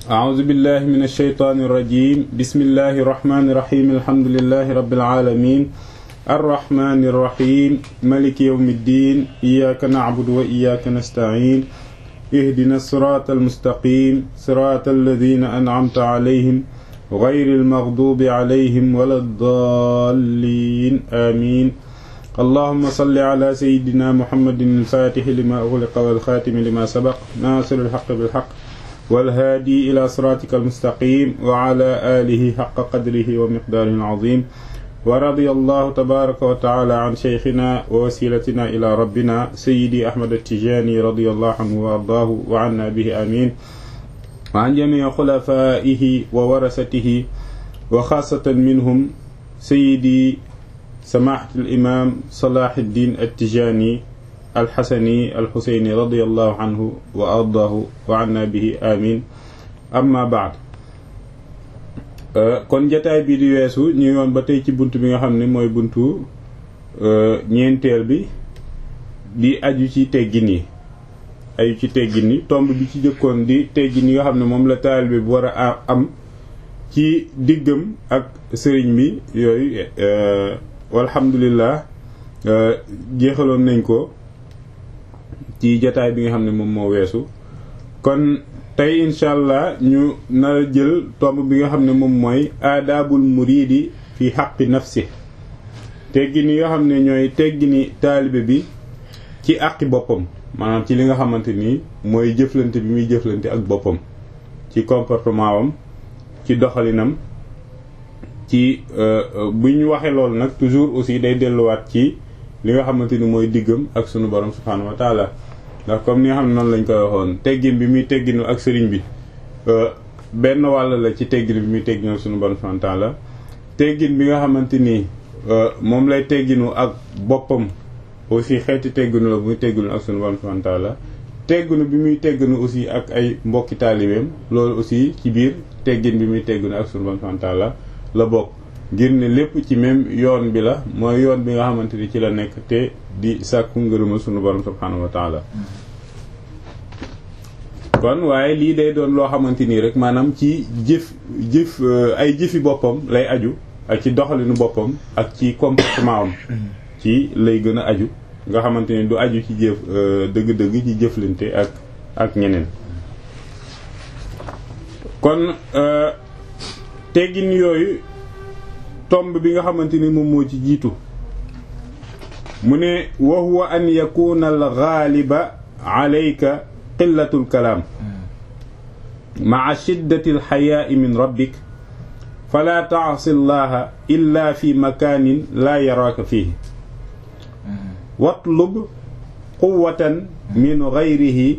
أعوذ بالله من الشيطان الرجيم بسم الله الرحمن الرحيم الحمد لله رب العالمين الرحمن الرحيم ملك يوم الدين إياك نعبد وإياك نستعين اهدنا الصراط المستقيم صراط الذين أنعمت عليهم غير المغضوب عليهم ولا الضالين آمين اللهم صل على سيدنا محمد الفاتح لما أغلق والخاتم لما سبق ناصر الحق بالحق والهادي إلى صراطك المستقيم وعلى آله حق قدره ومقداره العظيم ورضي الله تبارك وتعالى عن شيخنا ووسيلتنا إلى ربنا سيدي أحمد التجاني رضي الله عنه وأرضاه وعنا به آمين وعن جميع خلفائه وورثته وخاصة منهم سيدي سماحة الإمام صلاح الدين التجاني الحسني الحسيني رضي الله عنه وأرضاه وعنا به آمين أما بعد kon jataay bi di weesu ñu yoon ba tey ci bunt bi nga xam ne mooy buntu ñeenteel bi di aju ci teggin yi aju ci teggin yi tomb bi ci jëkkoon di teggin yi nga xam ne moom la taalibe bi war a am ci diggam ak sëriñ bi yooyu walhamdulillah jeexaloon nañ ko ci jataay bi nga xam ne moom moo weesu kon tey incha allah ñu nar a jël tomb bi nga xam ne moom mooy aadaabul muriidi fi xaqi nafsi teggin yi nga xam ne ñooy teggini taalibe bi ci àqi boppam maanaam ci li nga xamante ni mooy jëflante bi muy jëflante ak boppam ci comportement wam ci doxalinam ci bu ñu waxee loolu nag toujours aussi day delluwaat ci li nga xamante ni mooy diggam ak sunu borom subhaanahu wa taala ndax comme ni nga xam ne noonu lañ koy waxoon teggin bi muy tegginu ak sëriñ bi benn wàll la ci teggin bi muy tegginu sunu borom subhaanahu wa taala teggin bi nga xamante ni moom lay tegginu ak boppam aussi xeeti tegginu la muy tegginu ak sunu borom subhaanahu wa taala tegginu bi muy tegginu aussi ak ay mbokki taalibeem loolu aussi ci biir teggin bi muy tegginu ak sunu borom subhaanahu wa taala la bokk ngir ne lépp ci même yoon bi la mooy yoon bi nga xamante ni ci la nekk te di sàkku ngërëma sunu borom subhaanahu wa taala kon waaye lii day doon loo xamante nii rek maanaam ci jëf jëf ay jëfi boppam lay aju ak ci doxalinu boppam ak ci comportement am ci lay gën a aju nga xamante ni du aju ci jëf dëgg-dëgg ci jëflante ak ak ñeneen kon teggin yooyu tomb bi nga xamante ni moom moo ci jiitu mu ne wa huwa an yakuna al gaaliba alayka qillatu l kalaam maa shiddati al xayaai min rabbik fala taasi llaha illa fi makaanin laa yaraaka fihi watlub quwatan min gayrihi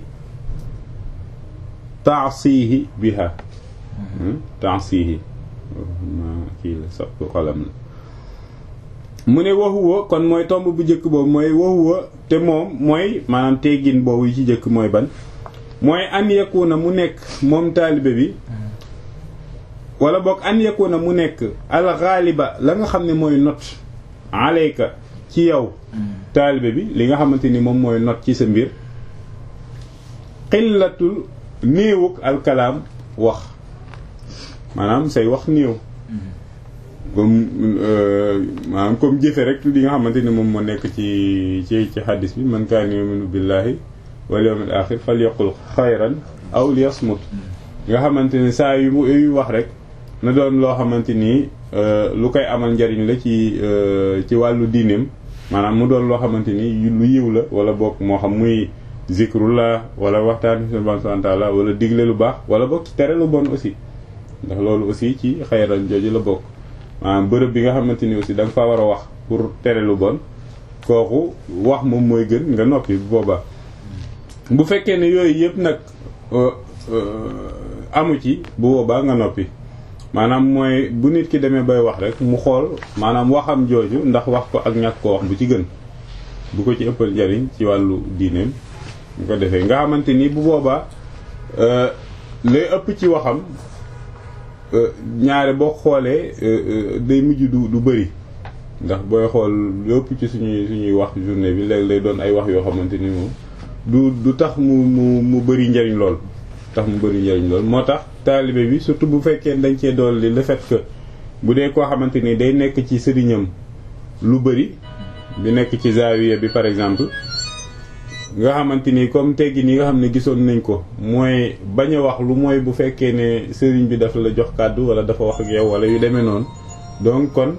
taasihi biha taasihi kii la sappu xalam la mu ne waxuwa kon mooy tomb bu njëkk boobu mooy waxuwa te moom mooy maanaam teggin boobu yi ci njëkk mooy ban mooy an yakuna mu nekk moom taalibe bi wala boog an yakuna mu nekk alxaaliba la nga xam ne mooy not alayka ci yow taalibe bi li nga xamante ni moom mooy not ci sa mbir xillatul néewuk alkalaam wax maanaam say wax néew comme maanaam comme jëfe rek li nga xamante ni moom moo nekk ci ci ci xaddis bi man kaana yuminu billahi wal yawmil axir fal yaqul xayran aw liyasmut nga xamante ni saa yu yu wax rek na doon loo xamante ni lu koy amal njariñ la ci ci wàllu diineem maanaam mu doon loo xamante ni lu yiw la wala bokk moo xam muy zikrullah wala waxtaan subhanahu wa ta'ala wala digle lu baax wala bokk ci tere lu bon aussi ndax loolu aussi ci xayran jooju la bokk maanaam bërëb bi nga xamante ni aussi da nga fa war a wax pour tere lu bon kooku wax moom mooy gën nga noppi bu boobaa bu fekkee ne yooyu yëpp nag amu ci bu boobaa nga noppi maanaam mooy bu nit ki demee bay wax rek mu xool maanaam waxam jooju ndax wax ko ak ñàkk ko wax bu ci gën bu ko ci ëppal njariñ ci wàllu diineem bu ko defee nga xamante ni bu boobaa lay ëpp ci waxam ñaare boo xoolee day mujj du du bëri ndax booy xool lépp ci suñuy suñuy wax journée bi léegi lay doon ay wax yoo xamante ni moom du du tax mu mu mu bëri njariñ lool tax mu bëri njëriñ lool moo tax taalibe bi surtout bu fekkee dañ cee dolli le fait que bu dee koo xamante ni day nekk ci sëriñam lu bëri di nekk ci zaawiya bi par exemple nga xamante ni comme teggi ni nga xam ne gisoon nañ ko mooy bañ a wax lu mooy bu fekkee ne sëriñ bi dafa la jox kàddu wala dafa wax ak yow wala yu demee noonu donc kon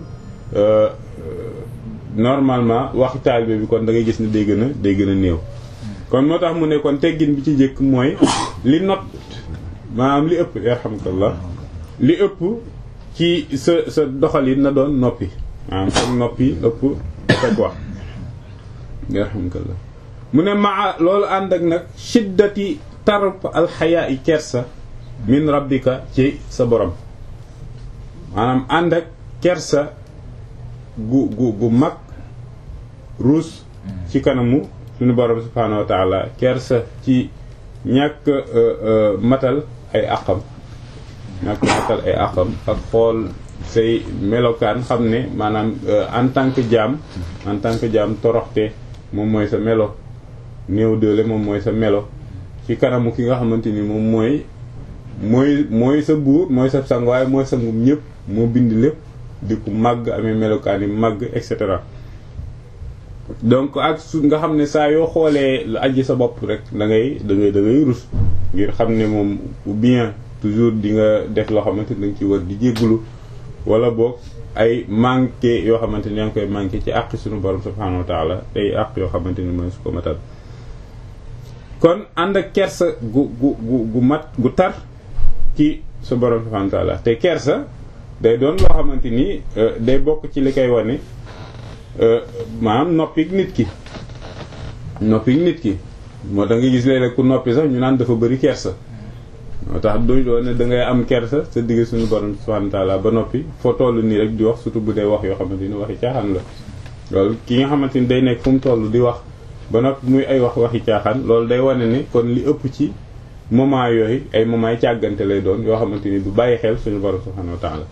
normalement waxi taalibe bi kon da ngay gis ne day gën a day gën a néew kon moo tax mu ne kon teggin bi ci njëkk mooy li not maanaam li ëpp yarhamkallah li ëpp ci sa sa doxalin na doon noppi maanaam kon noppi ëpp fekk wax yarhamkallah mu ne maa loolu ànd ak nag shiddati tarf alxayaa i kersa min rabbika ci sa borom maanaam ànd ak kersa gu gu gu mag ruus ci kanamu suñu borom subhaanahu wa taala kersa ci ñàkk matal ay àqam ñàkk matal ay àqam ak xool say melokaan xam ne maanaam en tant que jaam en tant que jaam toroxte moom mooy sa melo néew doole moom mooy sa melo ci kanamu ki nga xamante ni moom mooy mooy mooy sa buur mooy sa sang waaye mooy sangum ñëpp moo bind lépp di ko màgg amee melokaan yi màgg et cetera donc ak su nga xam ne saa yoo xoolee lu aji sa bopp rek da ngay da ngay da ngay rus ngir xam ne moom ou bien toujours di nga def loo xamante ni da nga ci war di jéggulu wala boog ay manqué yoo xamante ni yaa ngi koy manqué ci àq suñu borom subhanahu wa taala ay àq yoo xamante ni mooy su ko matal kon ànd ak kersa gu gu gu gu mat gu tar ci su borom subhanahu wa taala te kersa day doon loo xamante ni day bokk ci li koy wane maanaam noppik nit ki noppik nit ki moo tax nga gis léeg-léeg ku noppi sax ñu naan dafa bëri kersa moo tax du doon ne da ngay am kersa sa digg suñu borom subhanahu wa taala ba noppi foo toll nii rek di wax surtout bu dee wax yoo xamante ni waxi caaxaan la loolu ki nga xamante ni day nekk fu mu toll di wax ba noppi muy ay wax waxi caaxaan loolu day wane ni kon li ëpp ci moment yooyu ay moment yi càggante lay doon yoo xamante ni du bàyyi xel suñu borom subhanahu wa taala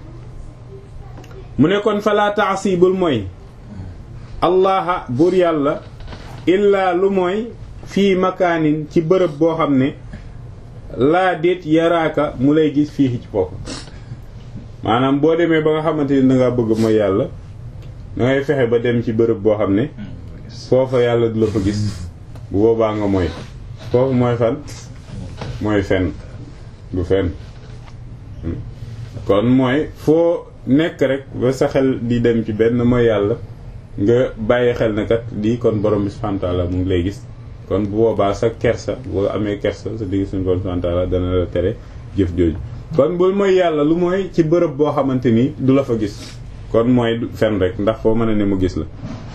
mu ne kon fala taasibul mooy allaha buur yàlla illaa lu mooy fii makaanin ci bërëb boo xam ne laa déet yaraaka mu lay gis fii ci foofu maanaam boo demee ba nga xamante ni dangaa bëgg mooy yàlla dangay fexe ba dem ci bërëb boo xam ne foofa yàlla du la fa gis bu boobaa nga mooy foofu mooy fan mooy fen du fen kon mooy foo nekk rek ba sa xel di dem ci benn mooy yàlla nga bàyyi xel ne kat lii kon borom bi subhanahu wa ta'ala mu ngi lay gis kon bu boobaa sa kersa boo amee kersa sa digg suñu borom subhanahu wa ta'ala dana la tere jëf jooju kon bul mooy yàlla lu mooy ci bërëb boo xamante ni du la fa gis kon mooy fen rek ndax foo mën a ne mu gis la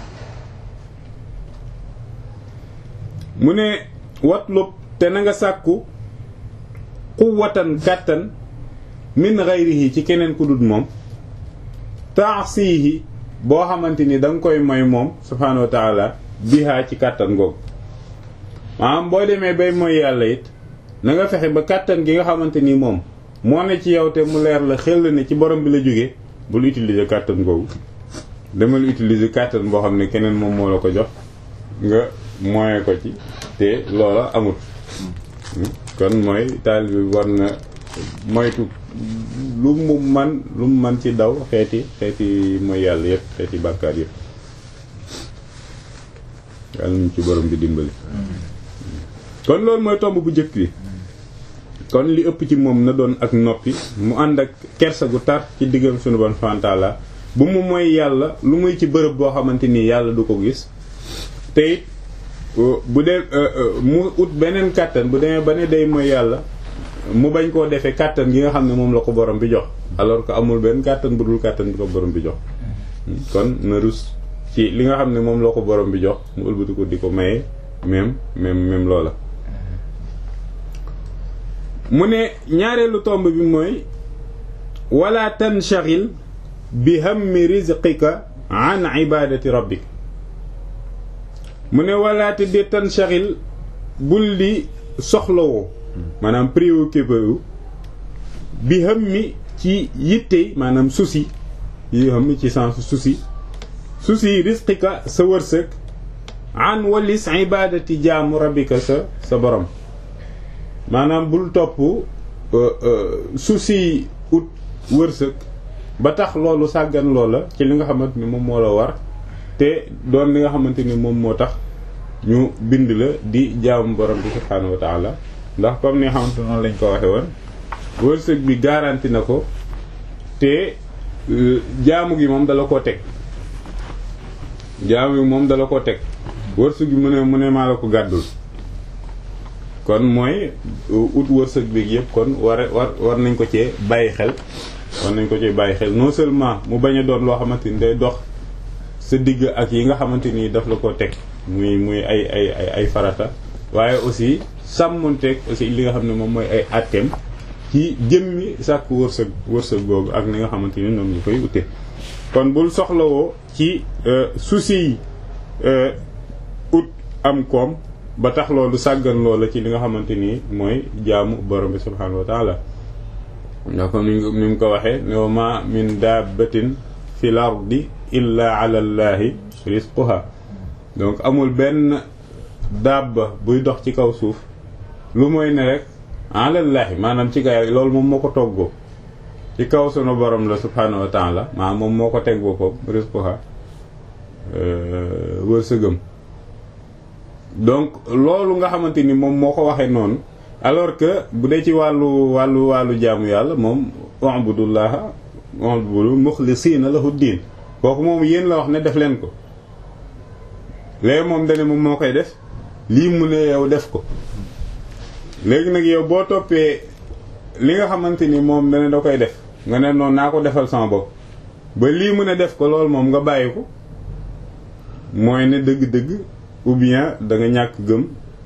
mu ne watlub te na nga sàkku quwwatan kàttan min ghayrihi ci keneen ku dul moom taasihi boo xamante ni da nga koy moy moom subhaanahu wa taala bihaa ci kàttan googu maanaam boo demee bay mooy yàlla it na nga fexe ba kàttan gi nga xamante ni moom moo ne ci yow te mu leer la xel ne ci borom bi la jógee bul utiliser kàttan googu demal utiliser kàttan boo xam ne keneen moom moo la ko jox nga moye ko ci te loola amut kon mooy taal bi war na moytu lu mu man lu mu man ci daw xeeti xeeti mooy yàlla yëpp xeeti bàkkaar yëpp yàlla ñu ci borom bi dimbali kon loolu mooy tomb bu njëkk bi kon li ëpp ci moom na doon ak noppi mu ànd ak kersa gu tar ci diggam sunu bon fantaala bu mu mooy yàlla lu muy ci bërëb boo xamante nii yàlla du ko gis te it bu dee mu ut beneen kàttan bu demee ba ne day mooy yàlla mu bañ koo defee kàttan gi nga xam ne moom la ko borom bi jox alors que amul benn kàttan bu dul kàttan bi ko borom bi jox kon na rus ci li nga xam ne moom la ko borom bi jox mu ëlbati ko di ko maye même même même loola mu ne ñaareelu tomb bi mooy wala tanshagil bi hammi rizqika an ibadati rabbik mu ne wala te de tanshagil bul di soxlawoo maanaam préoccupé wu bi hammi ci yitte maanaam souci yi hammi ci sens souci souci rizqika sa wërsëg an walis ibadati jaamu rabbika sa sa borom maanaam bul topp souci ut wërsëg ba tax loolu sàggan loola ci li nga xamante ni moom moo la war te doon li nga xamante ni moom moo tax ñu bind la di jaamu borom bi subhaanahu wa taala ndax comme ni nga xamante noonu lañ ko waxe woon wërsëg bi garanti na ko te jaamu gi moom dala koo teg jaamu gi moom dala koo teg wërsëg bi mu ne mu ne maa la ko gàddul kon mooy ut wërsëg bi yëpp kon war war war nañ ko cee bàyyi xel war nañ ko cee bàyyi xel non seulement mu bañ a doon loo xamante ni day dox sa digg ak yi nga xamante ni daf la ko teg muy muy ay ay ay ay farata waaye aussi sàmmonteeg aussi li nga xam ne moom mooy ay atteem ci jëmmi sàkk wërsëg wërsëg googu ak ni nga xamante ni ñoom ñu koy ute kon bul soxlawoo ci souci yi ut am koom ba tax loolu sàggan loola ci li nga xamante ni mooy jaamu borom bi subhaanahu wa taala ndax comme ni mu ko waxee wa ma min dabbatin fil ardi illa ala llahi rizquha donc amul benn dabba buy dox ci kaw suuf lu mooy ne rek alallahi maanaam ci gaay loolu moom moo ko toggoo ci kaw sunu borom la subhaanahu wa taala maanaam moom moo ko teg boppam rizquha wërsëgam donc loolu nga xamante ni moom moo ko waxee noonu alors que bu dee ci wàllu wàllu wàllu jaamu yàlla moom u'budullaha u'budu muxlisiina lahu diin kooku moom yéen la wax ne def leen ko léegi moom dane moom moo koy def lii mu ne yow def ko léegi nag yow boo toppee li nga xamante ni moom dane da koy def nga ne noonu naa ko defal sama bopp ba lii mu ne def ko loolu moom nga bàyyi ko mooy ne dëgg-dëgg ou bien da nga ñàkk gëm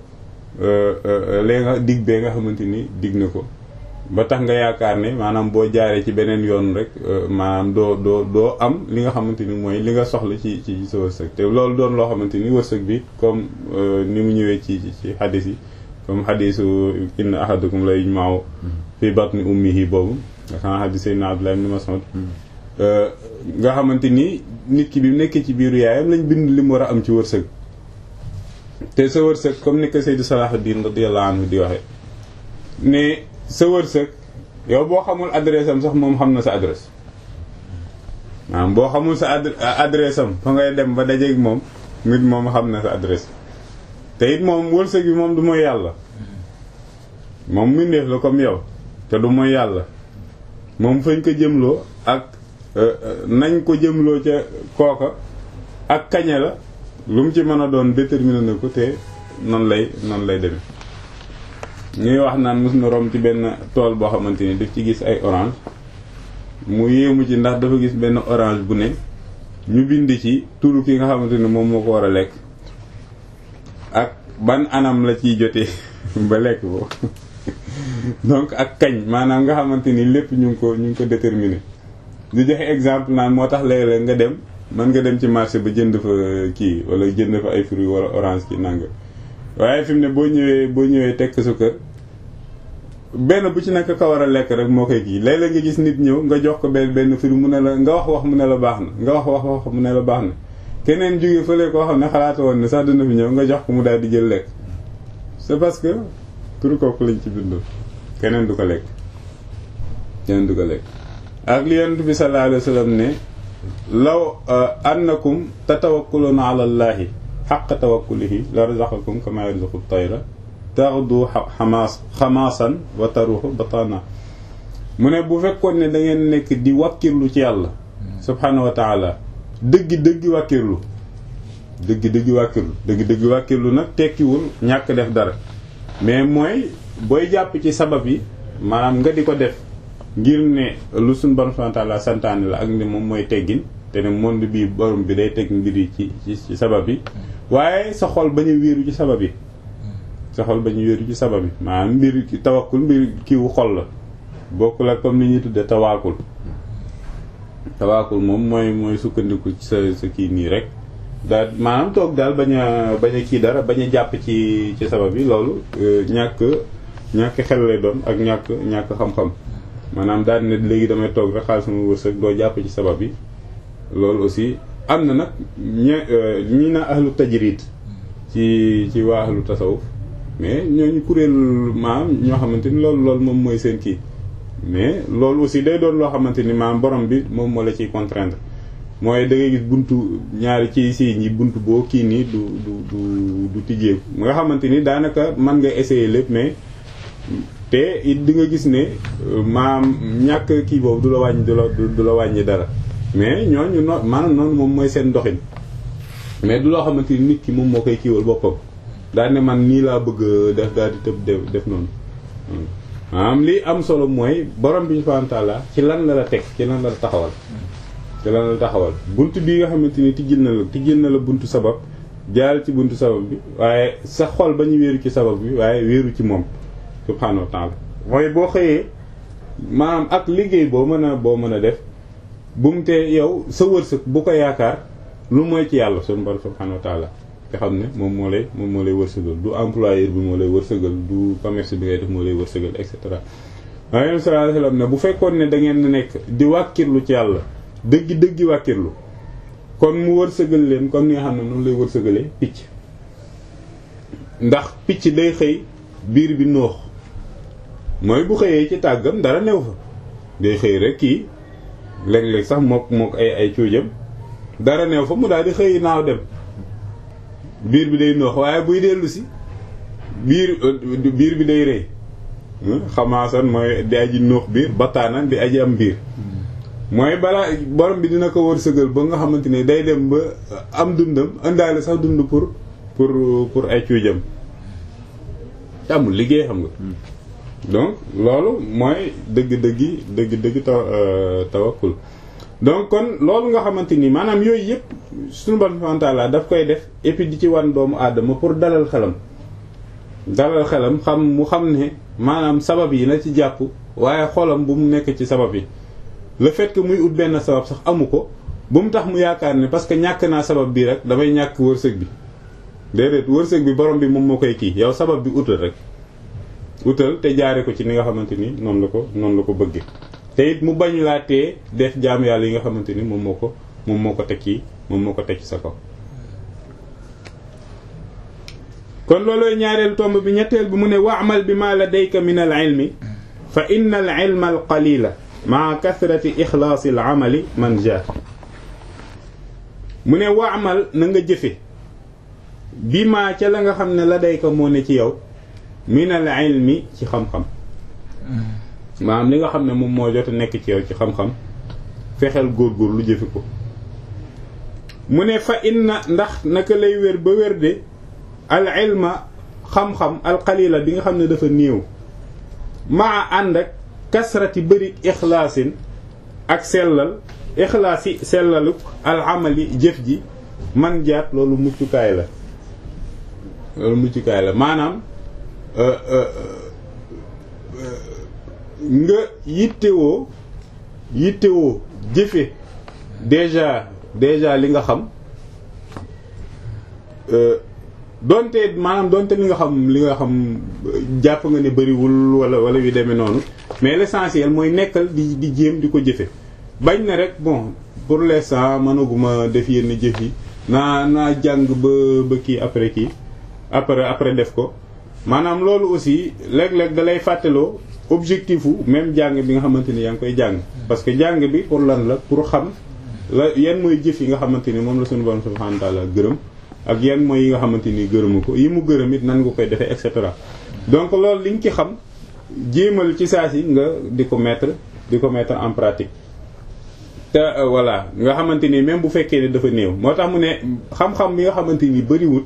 léegi nga dig bee nga xamante ni dig na ko ba tax nga yaakaar ne maanaam boo jaaree ci beneen yoon rek maanaam doo doo doo am li nga xamante ni mooy li nga soxla ci ci sa wërsëg te loolu doon loo xamante ni wërsëg bi comme ni mu ñëwee ci ci xadis yi comme xadisu inna ahadakum la yujma'u fi batni ummihi boobu nga xam xadis sayyidina Abdullah ibn Mas'ud nga xamante ni nit ki bi mu nekkee ci biiru yaayam lañ bind li mu war a am ci wërsëg te sa wërsëg comme ni ko Seydou Salahuddin radiyallahu anhu di waxe ne sa wërsëg yow boo xamul adresse am sax moom xam na sa adresse maanaam boo xamul sa adresse am fa ngay dem ba dajeeg moom nit moom xam na sa adresse te it moom wërsëg bi moom du mooy yàlla moom mbindeef la comme yow te du mooy yàlla moom fañ ko jëmloo ak nañ ko jëmloo ca kooka ak kañe la lu mu ci mën a doon déterminé na ko te noonu lay noonu lay demee ñuy wax naan mos na rom ci benn tool boo xamante ni daf ci gis ay orange mu yéemu ci ndax dafa gis benn orange bu ne ñu bind ci turu ki nga xamante ni moom moo ko war a lekk ak ban anam la ciy jotee ba lekk ko donc ak kañ maanaam nga xamante ni lépp ñu ngi ko ñu ngi ko déterminé di joxe exemple naan moo tax léeg-léeg nga dem mën nga dem ci marché ba jënd fa kii wala jënd fa ay fruits wala orange ki nanga waaye fi mu ne boo ñëwee boo ñëwee tekk sa kër benn bu ci nekk ka war a lekk rek moo koy kii léeg-léeg nga gis nit ñëw nga jox ko benn benn fruit mu ne la nga wax wax mu ne la baax na nga wax wax wax mu ne la baax na keneen jóge fële koo xam ne xalaata woon ne sax dina fi ñëw nga jox ko mu daal di jël lekk c'est parce que turu kooku lañ ci bindoo keneen du ko lekk keneen du ko lekk ak li yonent bi sallallahu alayhi wa sallam ne law annakum tatawakkuluna ala allahi xaqa tawakkulihi la razaqakum kama yarzuqu tayra taxdu xamaas xamaasan wa taruhu batana mu ne bu fekkoon ne da ngeen nekk di wàkkirlu ci yàlla subhanahu wa taala dëggi dëggi wàkkirlu dëggi dëggi wàkkirlu dëggi dëggi wàkkirlu nag tekkiwul ñàkk def dara mais mooy booy jàpp ci sabab yi maanaam nga di ko def ngir ne lu suñ borom subhanahu wa taala santaane la ak ne moom mooy teggin te ne monde bi borom bi day teg mbir yi ci ci sabab yi waaye sa xol bañ a wéeru ci sabab yi sa xol bañ a wéeru ci sabab yi maanaam mbir tawakkul mbir kiiwu xol la bokkul ak comme ni ñuy tudde tawaakul tawaakul moom mooy mooy sukkandiku ci sa sa kii nii rek daal maanaam toog daal bañ a bañ a kii dara bañ a jàpp ci ci sabab yi loolu ñàkk ñàkk xel lay doon ak ñàkk ñàkk xam-xam maanaam daal ne léegi damay toog rek xaalis sama wërsëg doo jàpp ci sabab yi loolu aussi am na nag ñe ñi na ahlu tajrid ci ci waa ahlu tasawuf mais ñooñu kuréel maam ñoo xamante ni loolu loolu moom mooy seen kii mais loolu aussi day doon loo xamante ni maam borom bi moom moo la ciy contraindre mooy da ngay gis buntu ñaari ci si ñi buntu boo kii nii du du du du tijjeeku nga xamante ni daanaka mën nga essayer lépp mais te it di nga gis ne maam ñàkk kii boobu du la wàññi du la du la wàññi dara mais ñooñu no maanaam noonu moom mooy seen doxin mais du loo xamante ni nit ki moom moo koy kiiwal boppam daal ne man nii laa bëgg def daal di tëb def noonu maanaam li am solo mooy borom bi subhanahu wa ta'ala ci lan la la teg ci lan la la taxawal ci lan la taxawal bunt bii nga xamante ni tijjil na la tijjil na la buntu sabab jaar ci buntu sabab bi waaye sa xol ba ñu wéeru ci sabab bi waaye wéeru ci moom subhanahu wa ta'ala mooy boo xëyee maanaam ak liggéey boo mën a boo mën a def bu mu tee yow sa wërsëg bu ko yaakaar lu mooy ci yàlla sunu borom subhanahu wa ta'ala nga xam ne moom moo lay moom moo lay wërsëgal du employeur bi moo lay wërsëgal du commerce bi ngay def moo lay wërsëgal et cetera waaye sallallahu alayhi wasallam ne bu fekkoon ne da ngeen nekk di wàkkirlu ci yàlla dëggi dëggi wàkkirlu kon mu wërsëgal leen comme ni nga xam ne noonu lay wërsëgalee picc ndax picc day xëy biir bi noox mooy bu xëyee ci tàggam dara new fa day xëy rek kii léeg-léeg sax mook mook ay ay cuujam dara new fa mu daal di xëy naaw dem biir bi day noox waaye buy dellu si biir biir bi day rëy xamaasan mooy di aji noox biir bataana di aji am biir mooy balaa borom bi dina ko wërsëgal ba nga xamante ne day dem ba am dundam indaale sax dund pour pour pour ay cuujam te amul liggéey xam nga donc loolu mooy dëgg-dëggi dëgg-dëgg taw tawakkul donc kon loolu nga xamante ni maanaam yooyu yëpp suñu borom subhanahu wa ta'ala daf koy def et puis di ci wan doomu aadama pour dalal xelam dalal xelam xam mu xam ne maanaam sabab yi na ci jàpp waaye xolam bu mu nekk ci sabab yi le fait que muy ut benn sabab sax amu ko bu mu tax mu yaakaar ne parce que ñàkk naa sabab bi rek damay ñàkk wërsëg bi déedéet wërsëg bi borom bi moom moo koy kii yow sabab bi utal rek utal te jaare ko ci ni nga xamante ni noonu la ko noonu la ko bëggee te it mu bañ laa tee def jaam yàlla yi nga xamante ni moom moo ko moom moo ko teg ci moom moo ko teg ci sa kaw kon loolooy ñaareel tomb bi ñetteel bi mu ne wa'mal bi ma ladayka min al ilmi fa inna al ilma al qalila maa kathrati ixlaasi al amali man ja mu ne wa'mal na nga jëfe bi maa ca la nga xam ne ladayka moo ne ci yow min al ilmi ci xam-xam maanaam li nga xam ne moom moo jot a nekk ci yow ci xam-xam fexeel góor-góor lu jëfe ko mu ne fa inna ndax naka lay wér ba wér de al ilma xam-xam al qalila bi nga xam ne dafa néew maa ànd ak kasrati bëri ixlaasin ak sellal ixlaasi sellalu al amali jëf ji man jaat loolu muccukaay la loolu muccukaay la maanaam nga yittewoo yittewoo jëfe déjà déjà li nga xam donte maanaam donte li nga xam li nga xam jàpp nga ne bëriwul wala wala yu demee noonu mais l'essentiel mooy nekkal di di jéem di ko jëfe bañ na rek bon pour l'instant mënaguma def yenn jëf yi naa naa jàng ba ba kii après kii après après def ko maanaam loolu aussi léeg-léeg da lay fàttaloo objectif wu même jàng bi nga xamante ni yaa ngi koy jàng parce que jàng bi pour lan la pour xam la yan mooy jëf yi nga xamante ni moom la suñu borom subhanahu wa ta'ala gërëm ak yan mooy yi nga xamante ni gërëmu ko yi mu gërëm it nan nga koy defee et cetera donc loolu liñ ci xam jéemal ci saa si nga di ko mettre di ko mettre en pratique te voilà nga xamante ni même bu fekkee ne dafa néew moo tax mu ne xam-xam bi nga xamante ni bëriwut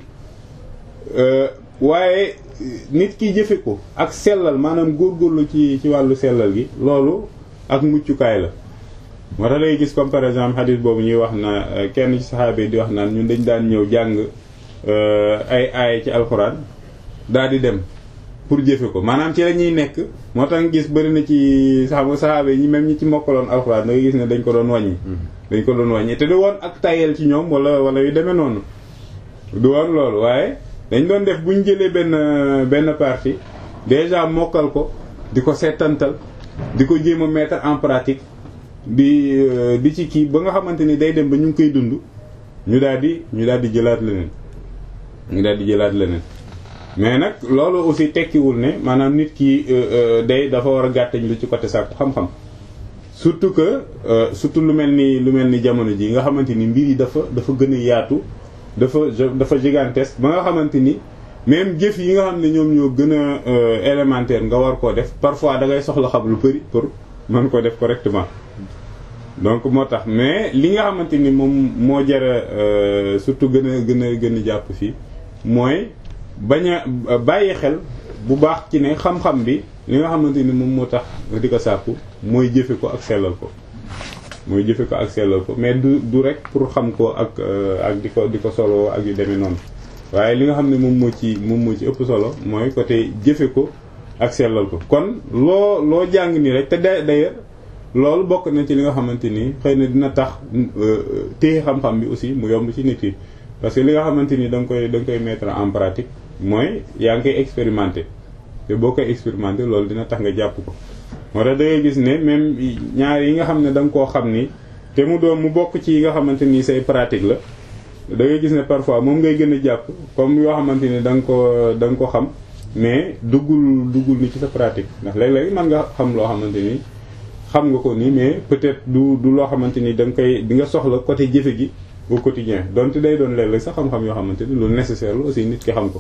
waaye nit ki jëfe ko ak sellal maanaam góorgóorlu ci ci wàllu sellal gi loolu ak muccukaay la moo tax lay gis comme par exemple hadith boobu ñuy wax na kenn ci saxaaba yi di wax naan ñun dañ daan ñëw jàng ay aaya ci alxuraan daal di dem pour jëfe ko maanaam ci la ñuy nekk moo tax gis bëri na ci saxaaba saxaaba yi ñi même ñi ci mokkaloon alxuraan da nga gis ne dañ ko doon wàññi dañ ko doon wàññi te du woon ak tayel ci ñoom wala wala yu demee noonu du woon loolu waaye dañ doon def bu ñu jëlee benn benn partie déjà mokkal ko di ko seetantal di ko jéem a mettre en pratique di di ci kii ba nga xamante ni day dem ba ñu ngi koy dund ñu daal di ñu daal di jëlaat leneen ñu daal di jëlaat leneen mais nag loolu aussi tekkiwul ne maanaam nit ki day dafa war a gàttañ lu ci côté sàkku xam-xam surtout que surtout lu mel ni lu mel ni jamono ji nga xamante ni mbir yi dafa dafa gën a yaatu dafa dafa gigantesque ba nga xamante ni même jëf yi nga xam ne ñoom ñoo gën a élémentaire nga war koo def parfois da ngay soxla xam lu bari pour mën ko def correctement donc moo tax mais li nga xamante ni moom moo jara surtout gën a gën a gën a jàpp fii mooy bañ a bàyyi xel bu baax ci ne xam-xam bi li nga xamante ni moom moo tax di ko sàkku mooy jëfe ko ak sellal ko mooy jëfe ko ak sellal ko mais du du rek pour xam ko ak ak di ko di ko solo ak yu demee noonu waaye li nga xam ne moom moo ci moom moo ci ëpp solo mooy côté jëfe ko ak sellal ko kon loo loo jàng nii rek te d'ailleurs loolu bokk na ci li nga xamante ni xëy na dina tax téye xam-xam bi aussi mu yomb ci nit yi parce que li nga xamante ni da nga koy da nga koy mettre en pratique mooy yaa ngi koy expérimenter te boo koy expérimenter loolu dina tax nga jàpp ko moo tax da ngay gis ne même ñaar yi nga xam ne da nga koo xam ni te mu doon mu bokk ci yi nga xamante ni say pratique la da ngay gis ne parfois moom ngay gën a jàpp comme yoo xamante ni da nga ko da nga ko xam mais duggul duggul ni ci sa pratique ndax léeg-léeg mën nga xam loo xamante ni xam nga ko nii mais peut-être du du loo xamante ni da nga koy di nga soxla côté jëfe gi au quotidien donte day doon léeg-léeg sax xam-xam yoo xamante ni lu nécessaire la aussi nit ki xam ko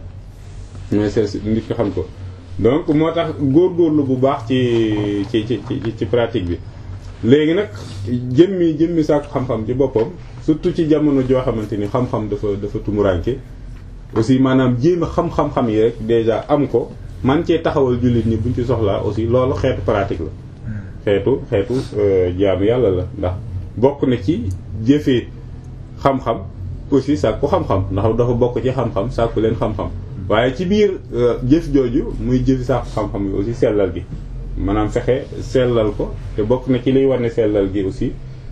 nécessaire nit ki xam ko donc moo tax góorgóorlu bu baax ci ci ci ci pratique bi léegi nag jëmmi jëmmi saako xam-xam ci boppam surtout ci jamono joo xamante ni xam-xam dafa dafa tumuranke aussi maanaam jéem a xam-xam-xam yi rek déjà am ko man cee taxawal jullit ñi buñ ci soxlaa aussi loolu xeetu pratique la xeetu xeetu jaamu yàlla la ndax bokk na ci jëfee xam-xam aussi sàkku xam-xam ndax dafa bokk ci xam-xam sàkku leen xam-xam waaye ci biir jëf jooju muy jëfi sàkku xam-xam yi aussi sellal gi maanaam fexe sellal ko te bokk na ci liy war ne sellal gi aussi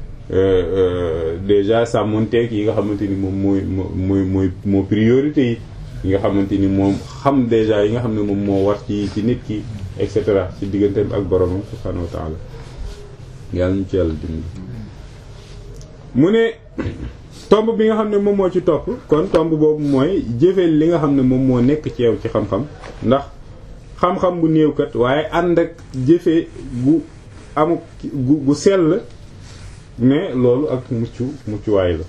déjà sàmmonteeg yi nga xamante ni moom mooy mooy mooy moo priorité yi yi nga xamante ni moom xam déjà yi nga xam ne moom moo war ci ci nit ki et cetera ci digganteem ak boromam subhanahu wa taala yàlla ñu ci yàlla dimbali mu ne tomb bi nga xam ne moom moo ci topp kon tomb boobu mooy jëfee li nga xam ne moom moo nekk ci yow ci xam-xam ndax xam-xam bu néew kat waaye ànd ak jëfee gu amuk gu gu sell mais loolu ak mucc muccuwaay la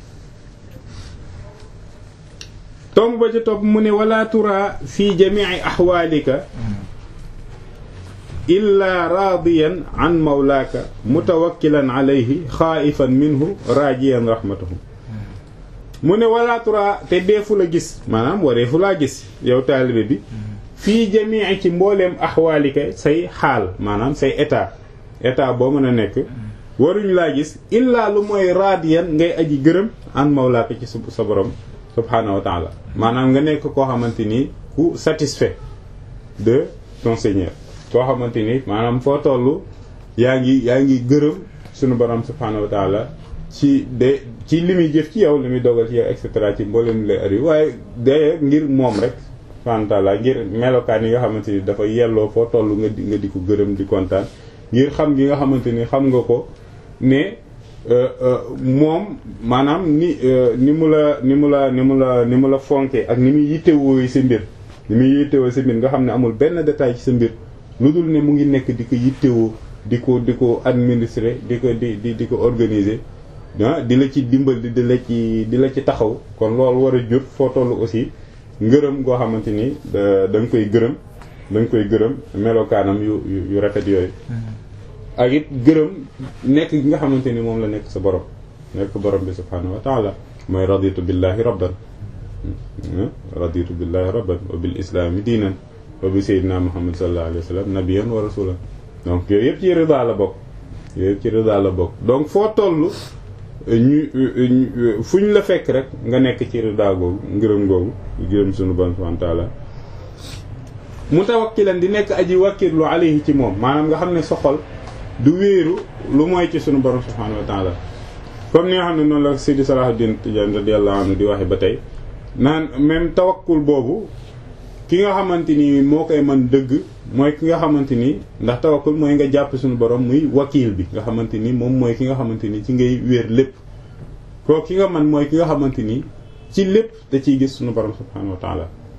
tomb ba ci topp mu ne wala tura fi jami'i ahwalika illa raadiyan an mawlaaka mutawakkilan alayhi xaaifan minhu raajiyan rahmatahu mu ne wala tura te deefu la gis maanaam wareefu laa gis yow taalibe bi fii jamii ci mbooleem axwaalika say xaal maanaam say état état boo mën a nekk waruñu laa gis illaa lu mooy raadiyan ngay aji gërëm an mawlaaka ci sa borom subhaanahu wa taala maanaam nga nekk koo xamante ni ku satisfait de ton seigneur koo xamante ni maanaam foo toll yaa ngi yaa ngi gërëm sunu borom subhaanahu wa taala ci de ci li muy jëf ci yow li muy dogal ci yow et cetera ci mboolem lay ari waaye de ngir moom rek subhaanahu wa taala ngir melokaan yi nga xamante ni dafa yelloo foo toll nga di nga di ko gërëm di kontaan ngir xam gi nga xamante ni xam nga ko ne moom maanaam ni ni mu la ni mu la ni mu la ni mu la fonke ak ni muy yittewoo sa mbir ni muy yittewoo sa mbir nga xam ne amul benn détail ci sa mbir lu dul ne mu ngi nekk di ko yittewoo di ko di ko administrer di ko di di di ko organiser ah di la ci dimbal di la ci di la ci taxaw kon loolu war a jur foo toll aussi ngërëm goo xamante ni da da nga koy gërëm da nga koy gërëm melokaanam yu yu rafet yooyu. ak it gërëm nekk gi nga xamante ni moom la nekk sa borom nekk borom bi subhaanahu wa taala mooy raditu billahi rabban raditu billahi rabban wa bil islaami diinan wa bi sayyidina muhammad sallallahu alayhi wa sallam nabiyan wa rasulan donc yooyu yëpp ci rida la bokk yooyu yëpp ci rida la bokk donc foo toll ñu fu ñu la fekk rek nga nekk ci rida googu ngërëm googu gërëm sunu borom subhaanahu wa taala mutawakkilan di nekk aji wakkirlu alayhi ci moom maanaam nga xam ne soxol du wéeru lu mooy ci sunu borom subhaanahu wa taala comme ni nga xam ne noonu la Sidi Salahuddin Tijaan radiyallahu anhu di waxe ba tey naan même tawakkul boobu ki nga xamante ni moo koy mën dëgg mooy ki nga xamante ni ndax tawakkul mooy nga jàpp suñu borom muy wakiil bi nga xamante ni moom mooy ki nga xamante ni ci ngay wéer lépp koo ki nga man mooy ki nga xamante ni ci lépp da ciy gis suñu borom subhaanahu wa taala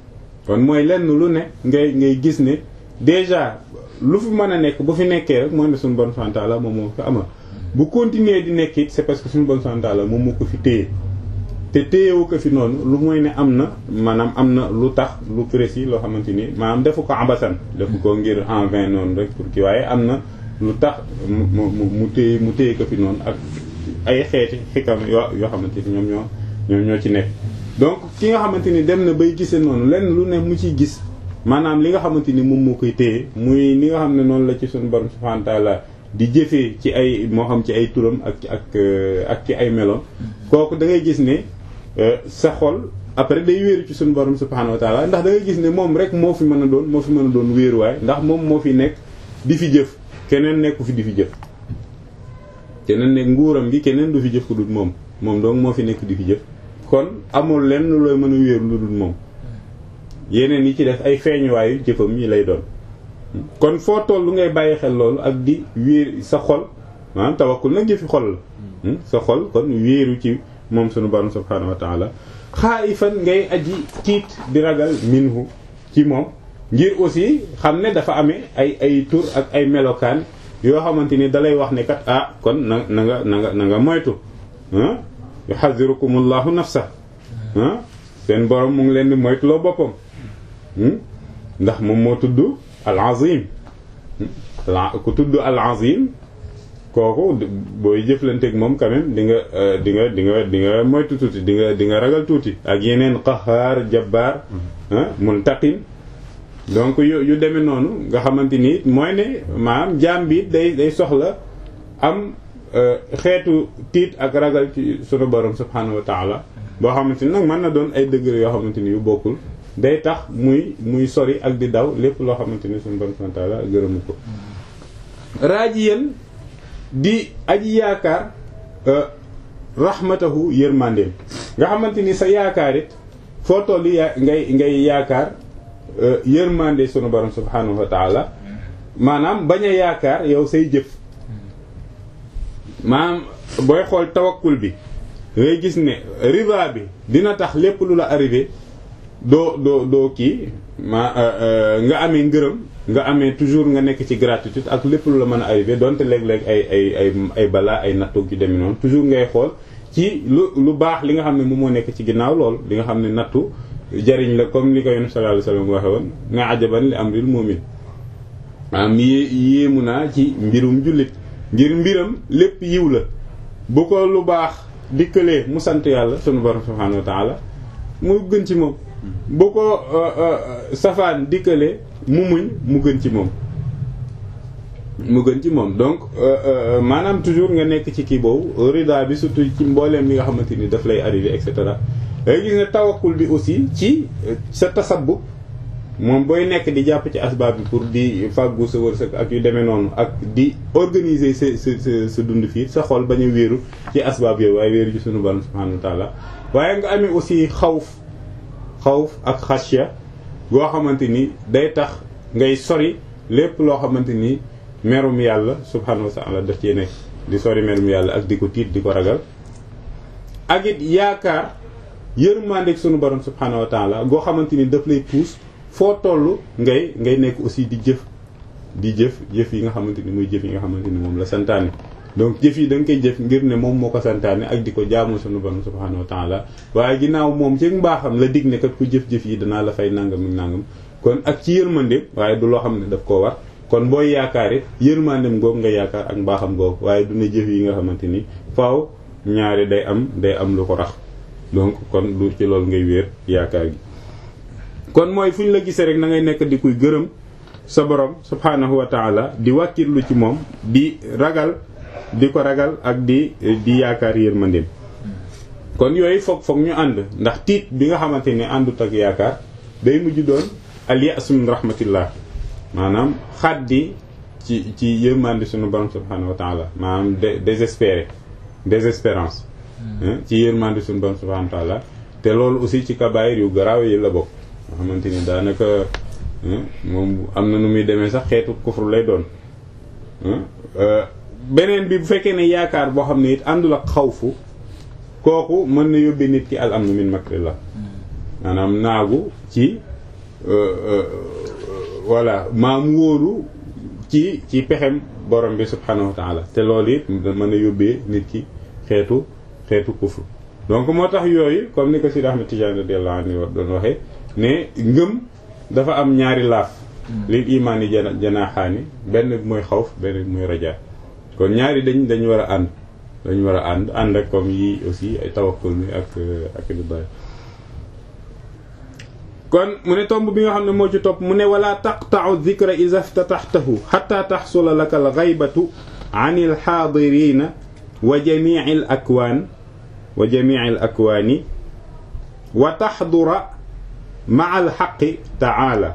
kon mooy lenn lu ne ngay ngay gis ne déjà lu fi mën a nekk bu fi nekkee rek mooy ne suñu bon santaala moom moo fi amal bu continuer di nekk it c'est parce que suñu bon santaala moom moo ko fi téye te téyewu ko fi noonu lu mooy ne am na maanaam am na lu tax lu précis loo xamante ni maanaam defu ko abasan defu ko ngir en vain noonu rek pour ki waaye am na lu tax mu mu mu téye mu téye ko fi noonu ak ay xeeti xikam yoo yoo xamante ni ñoom ñoo ñoom ñoo ci nekk donc ki nga xamante ni dem na bay gisee noonu lenn lu ne mu ciy gis maanaam li nga xamante ni moom moo koy téye muy li nga xam ne noonu la ci suñu borom subhanahu wa ta'ala di jëfee ci ay moo xam ci ay turam ak ak ak ci ay meloom kooku da ngay gis ne sa xol après day wéeru ci suñu borom subhanahu wa ta'ala ndax da ngay gis ne moom rek moo fi mën a doon moo fi mën a doon wéeruwaay ndax moom moo fi nekk di fi jëf keneen nekku fi di fi jëf keneen nekk nguuram gi keneen du fi jëf ku dul moom moom donc moo fi nekk di fi jëf kon amul lenn looy mën a wéeru lu dul moom yeneen yi ci def ay feeñuwaayu jëfam yi lay doon kon foo toll lu ngay bàyyi xel loolu ak di wéer sa xol maanaam tawakkul nag jëfi xol la sa xol kon wéeru ci moom sunu borom subhaanahu wa taala xaayifan ngay aji tiit di ragal minhu ci moom ngir aussi xam ne dafa amee ay ay tur ak ay melokaan yoo xamante ni dalay wax ne kat ah kon na na nga na nga na nga moytu ah yuhadhirukumullahu nafsa ah seen borom mu ngi leen di moytuloo boppam ndax moom moo tudd al azim ku tudd al azim kooku booy jëflanteeg moom quand même di nga di nga di nga di nga moytu tuuti di nga di nga ragal tuuti ak yeneen qahaar jabbaar muntaqim donc yu yu demee noonu nga xamante ni mooy ne maanaam jaam bi day day soxla am xeetu tiit ak ragal ci sunu borom subhanahu wa taala boo xamante ni nag mën na doon ay degré yoo xamante ni yu bokkul day tax muy muy sori ak di daw lépp loo xamante ni sunu borom subhanahu wa taala gërëmu ko raajiyan di aji yaakaar rahmatahu yërmandeem nga xamante ni sa yaakaar it foo toll yaa ngay ngay yaakaar yërmande sunu borom subhanahu wa taala maanaam bañ a yaakaar yow say jëf maanaam booy xool tawakkul bi ngay gis ne riba bi dina tax lépp lu la arrivé doo doo doo kii ma nga amee ngërëm nga amee toujours nga nekk ci gratitude ak lépp lu la mën a arrivé donte léeg-léeg ay ay ay ay balaa ay nattu yu demee noonu toujours ngay xool ci lu lu baax li nga xam ne moom moo nekk ci ginnaaw lool li nga xam ne nattu jariñ la comme li ko yonent sallallahu alayhi wasallam waxe woon nga ajaban li amril mu'min maanaam yé yéemu naa ci mbirum jullit ngir mbiram lépp yiw la bu ko lu baax dikkalee mu sant yàlla sunu borom subhanahu wa ta'ala mu gën ci moom bu ko safaan dikkalee mu muñ mu gën ci moom mu gën ci moom donc maanaam toujours nga nekk ci kii boobu rida bi surtout ci mbooleem li nga xamante ni daf lay arrivé et cetera dangay gis ne tawakkul bi aussi ci sa tasabbub moom booy nekk di jàpp ci asbaab bi pour di fàggu sa wërsëg ak yu demee noonu ak di organiser sa sa sa sa dund fii sa xol bañ a wéeru ci asbaab yooyu waaye wéeru ci sunu borom subhanahu wa taala waaye nga amee aussi xawf xawf ak xasya goo xamante ni day tax ngay sori lépp loo xamante ni merum yàlla subhanahu wa taala daf cee nekk di sori merum yàlla ak di ko tiit di ko ragal ak it yaakaar yërmandeeg sunu borom subhanahu wa taala goo xamante ni daf lay puus foo toll ngay ngay nekk aussi di jëf di jëf jëf yi nga xamante ni muy jëf yi nga xamante ni moom la santaane donc jëf yi da nga koy jëf ngir ne moom moo ko santaane ak di ko jaamu sunu borom subhanahu wa taala waaye ginnaaw moom ci mbaaxam la dig ne kat ku jëf-jëf yi danaa la fay nangam ak nangam kon ak ci yërmandeem waaye du loo xam ne daf koo war kon booy yaakaar it yërmandeem googu nga yaakaar ak mbaaxam googu waaye du ne jëf yi nga xamante ni faaw ñaari day am day am lu ko rax donc kon du ci loolu ngay wéer yaakaar gi kon mooy fu ñu la gisee rek na ngay nekk di kuy gërëm sa borom subhanahu wa taala di wàkkirlu ci moom di ragal di ko ragal ak di di yaakaar yërmandeem kon yooyu foog foog ñu ànd ndax tiit bi nga xamante ne àndut ak yaakaar day mujj doon al ya'su min rahmatillah maanaam xaddi ci ci yërmande sunu borom subhanahu wa taala maanaam désespéré désespérance ci yërmande sunu borom subhanahu wa taala te loolu aussi ci kabaayir yu garaaw yi la bokk nga xamante ni daanaka moom am na nu muy demee sax xeetu kufru lay doon beneen bi bu fekkee ne yaakaar boo xam ne it àndul ak xawfu kooku mën na yóbbee nit ki al amnu min makrillah maanaam naagu ci voilà maam wóoru ci ci pexem borom bi subhanahu wa taala te loolu it mën a yóbbee nit ki xeetu xeetu kufru donc moo tax yooyu comme ni ko Sidi Ahmed Tidiane radiyallahu anhu doon waxee ne ngëm dafa am ñaari laaf lil imaan yi jana janaaxaani benn bi mooy xawf benn bi mooy rajaa kon ñaari dañ dañ war a ànd dañ war a ànd ànd ak comme yi aussi ay tawakkul mi ak ak lu bari kon mu ne tomb bi nga xam ne moo ci topp mu ne wala taqta'u dhikra idha iftataxtahu hatta taxsula laka al ghaybatu an al xaadirina wa jami'i al akwaan wa jami'i al akwaani wa taxdura ma'a al haqqi ta'ala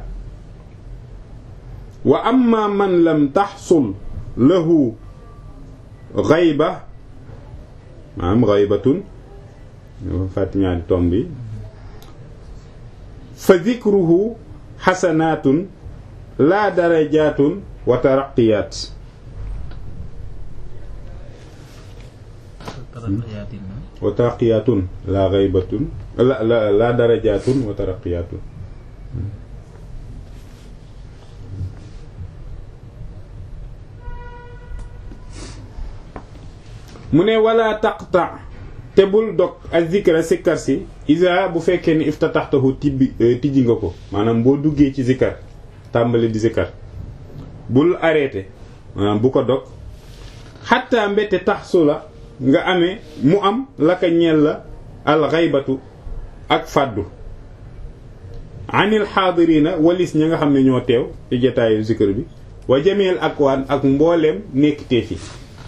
wa amma man lam taxsul lahu ghayba maanaam ghaybatun fàtt ñaari tomb bi fa dikruhu xasanaatun laa darajaatun wa taraqiyaat wa taraqiyaatun laa xaybatun la la laa darajaatun wa taraqiyaatun mu ne wala taqta te bul dog ak zikra sikkar si isa bu fekkee ni iftataxtahu tibbi tijji nga ko maanaam boo duggee ci zikkar tàmbali di zikkar bul arrêté maanaam bu ko dog xatta mbette tax su la nga amee mu am la ka ñeel la alxaybatu ak fàddu anil xaadirina walis ña nga xam ne ñoo teew ci jataayu zikkar bi wa jameel akwaan ak mbooleem nekk tee fi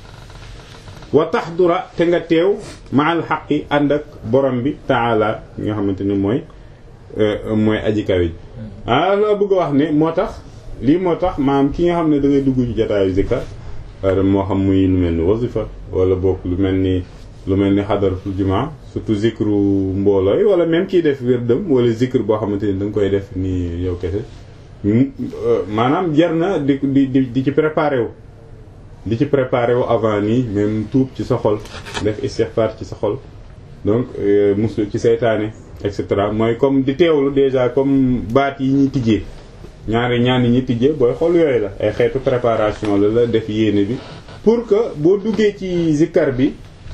wa taxdura te nga teew maal xaqi ànd ak borom bi taala nga xamante ni mooy mooy aji kawe ji ah loo bëgg a wax ne moo tax lii moo tax maam ki nga xam ne da ngay dugg ci jotaayu zikar moo xam muy lu mel ni wasifa wala bokk lu mel ni lu mel ni xadaratul jumaa surtout zikru mbooloo yi wala même kiy def wérdam wala zikr boo xamante ni da nga koy def ni yow kese maanaam jar na di di di ci préparé wu di ci préparé wu avant nii même tuub ci sa xol def istighfar ci sa xol donc muslu ci seytaane et cetera mooy comme di teewlu déjà comme baat yi ñuy tijjee ñaari ñaan yi ñuy tijjee booy xol yooyu la ay xeetu préparation la la def yéene bi pour que boo duggee ci zikkar bi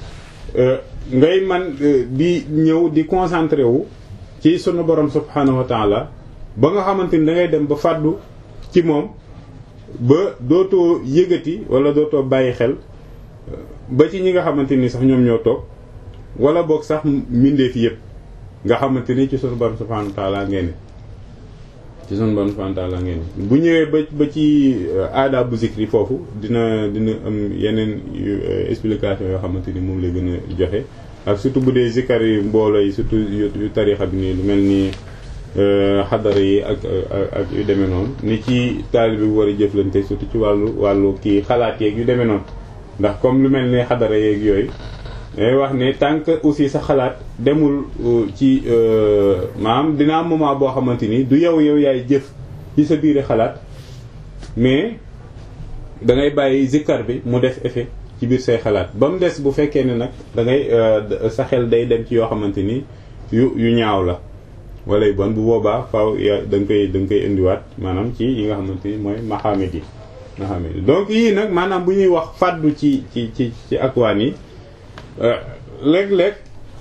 ngay man di ñëw di concentré wu ci sunu borom subhanahu wa taala ba nga xamante ni da ngay dem ba fàddu ci moom ba dootoo yëgati wala dootoo bàyyi xel ba ci ñi nga xamante ni sax ñoom ñoo toog wala boog sax mbindeef yëpp nga xamante ni ci sunu borom subhanahu wa ta'ala ngeen ci sunu borom subhanahu wa ta'ala ngeen bu ñëwee ba ba ci aada bu zikri foofu dina dina am yeneen explication yoo xamante ni moom lay gën a joxe ak surtout bu dee zikar yi mbooloo yi surtout yu tarixa bi nii lu mel ni xadara yi ak ak yu demee noonu ni ci taalibe bi war a jëflante surtout ci wàllu wàllu kii xalaat yeeg yu demee noonu ndax comme lu mel ni xadara yeeg yooyu day wax ne tant que aussi sa xalaat demul ci maanaam dina am moment boo xamante ni du yow yow yaay jëf ci sa biir xalaat mais da ngay bàyyi zikkar bi mu def effet ci biir say xalaat ba mu des bu fekkee ne nag da ngay sa xel day dem ci yoo xamante ni yu yu ñaaw la wala yu bon bu boobaa faaw ya da nga koy da nga koy indiwaat maanaam ci yi nga xamante ni mooy maxaamit yi maxaamit yi donc yii nag maanaam bu ñuy wax fàddu ci ci ci ci akwaan yi léeg-léeg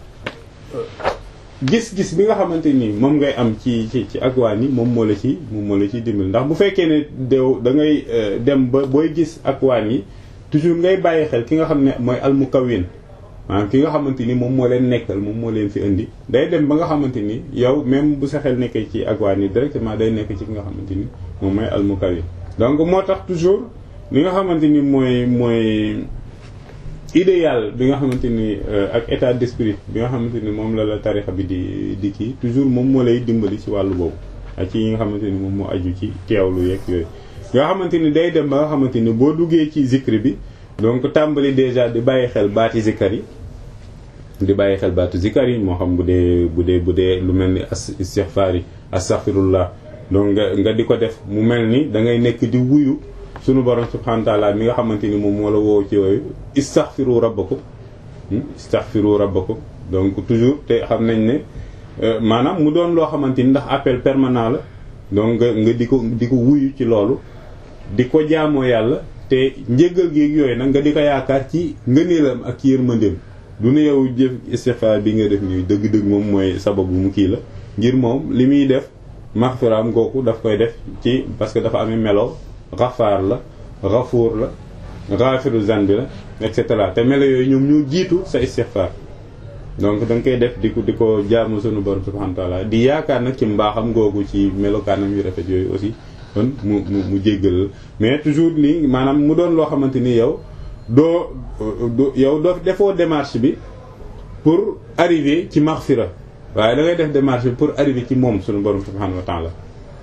gis-gis bi nga xamante ni moom ngay am ci ci ci akwaan yi moom moo la ci moom moo la ciy dimbali ndax bu fekkee ne dew da ngay dem ba booy gis akwaan yi toujours ngay bàyyi xel ki nga xam ne mooy almukawin maanaam ki nga xamante ni moom moo leen nekkal moom moo leen fi indi day dem ba nga xamante ni yow même bu sa xel nekkee ci akwaan yi directement day nekk ci ki nga xamante ni moom mooy almukawin donc moo tax toujours li nga xamante ni mooy mooy idéal bi nga xamante ni ak état d'esprit bi nga xamante ni moom la la tarixa bi di di kii toujours moom moo lay dimbali ci wàllu boobu ak ci yi nga xamante ni moom moo aju ci teewlu yeeg yooyu nga xamante ni day dem ba nga xamante ni boo duggee ci zikri bi donc tàmbali déjà di bàyyi xel baati zikar yi di bàyyi xel baatu zikar yi moo xam bu dee bu dee bu dee lu mel ni as istighfar yi astaghfirullah donc nga nga di ko def mu mel ni da ngay nekk di wuyu sunu borom subhanahu wa ta'ala mi nga xamante ni moom moo la woo ci yooyu istaghfiru rabbakum istaghfiru rabbakum donc toujours te xam nañ ne maanaam mu doon loo xamante ni ndax appel permanent la donc nga nga di ko di ko wuyu ci loolu di ko jaamoo yàlla te njéggal gi yooyu nag nga di ko yaakaar ci ngëneelam ak ci yërmandeem du ne yow jëf istighfar bi nga def nii dëgg-dëgg moom mooy sababu mu kii la ngir moom li muy def maxfiraam gooku daf koy def ci parce que dafa amee melo xafaar la xafuur la xaafiru zanbi la et cetera te melo yooyu ñoom ñoo jiitu sa istighfar donc da nga koy def di ko di ko jaamu sunu borom subhanahu wa ta'ala di yaakaar nag ci mbaaxam googu ci melokaanam yu rafet yooyu aussi kon mu mu mu jéggal mais toujours nii maanaam mu doon loo xamante ni yow doo yow doo defoo démarche bi pour arriver ci maghfira waaye da ngay def démarche bi pour arriver ci moom sunu borom subhanahu wa ta'ala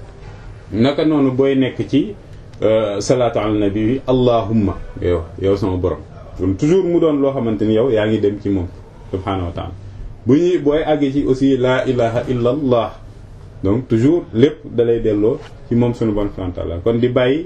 naka noonu booy nekk ci salaatu ala nabi bi allahumma yow yow sama borom kon toujours mu doon loo xamante ni yow yaa ngi dem ci moom subhanahu wa ta'ala bu ñuy booy àggee ci aussi la ilaha illa allah donc toujours lépp dalay delloo ci moom sunu borom subhanahu wa ta'ala kon di bàyyi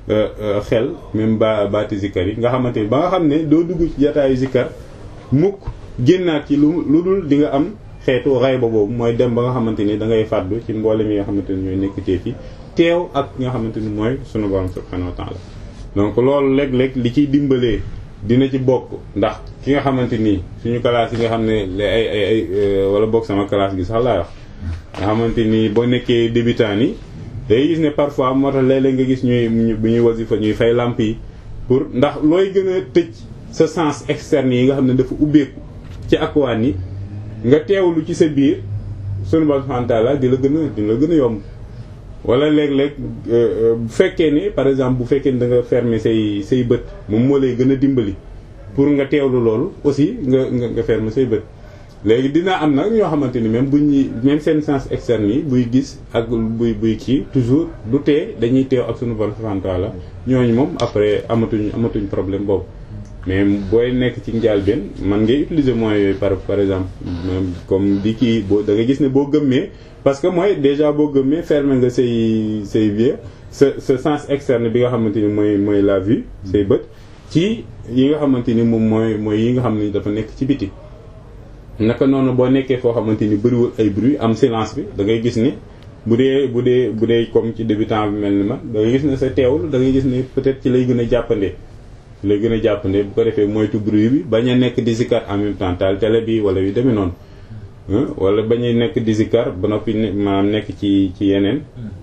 xel même ba baati zikkar yi nga xamante ni ba nga xam ne doo dugg ci jataayu zikkar mukk génnaat ci lu lu dul di nga am xeetu ray ba boobu mooy dem ba nga xamante ni da ngay fàddu ci mboolem yi nga xamante ni ñooy nekk ci fi teew ak nga xamante ni mooy sunu borom subhanahu wa ta'ala donc loolu léeg-léeg li ciy dimbalee dina ci bokk ndax ki nga xamante ni suñu classe yi nga xam ne ay ay ay wala bokk sama classe gi sax laay wax nga xamante ni boo nekkee débutant yi day gis ne parfois moo tax léeg-léeg nga gis ñuy bu ñuy wasifa ñuy fay lamp yi pour ndax looy gën a tëj sa sens externe yi nga xam ne dafa ubbeeku ci akwaan yi nga teewlu ci sa biir sunu borom subhanahu wa ta'ala di la gën a di la gën a yomb wala léeg-léeg bu fekkee ni par exemple bu fekkee ni da nga fermer say say bët moom moo lay gën a dimbali pour nga teewlu loolu aussi nga nga nga fermer say bët léegi dina am nag ñoo xamante ni même bu ñuy même seen sens externe yi buy gis ak buy buy kii toujours du tee dañuy teew ak sunu borom subhanahu wa ta'ala ñooñu moom après amatuñ amatuñ problème boobu mais booy nekk ci njàlbeen man ngay utiliser moyens yooyu par par exemple même comme di kii boo da nga gis ne boo gëmmee parce que mooy déjà boo gëmmee fermer nga say say vieux sa sa sens externe bi nga xamante ni mooy mooy la vue say bët ci yi nga xamante ni moom mooy mooy yi nga xam ni dafa nekk ci biti naka noonu boo nekkee foo xamante ni bëriwul ay bruit am silence bi da ngay gis ni bu dee bu dee bu dee comme ci débutant bi mel ni man da ngay gis ne sa teewul da ngay gis ne peut-être ci lay gën a jàppandee lay gën a jàppandee bu ko defee moytu bruit bi bañ a nekk di zikar en même temps taal télé bi wala yu demee noonu wala bañ a nekk di zikar ba noppi maanaam nekk ci ci yeneen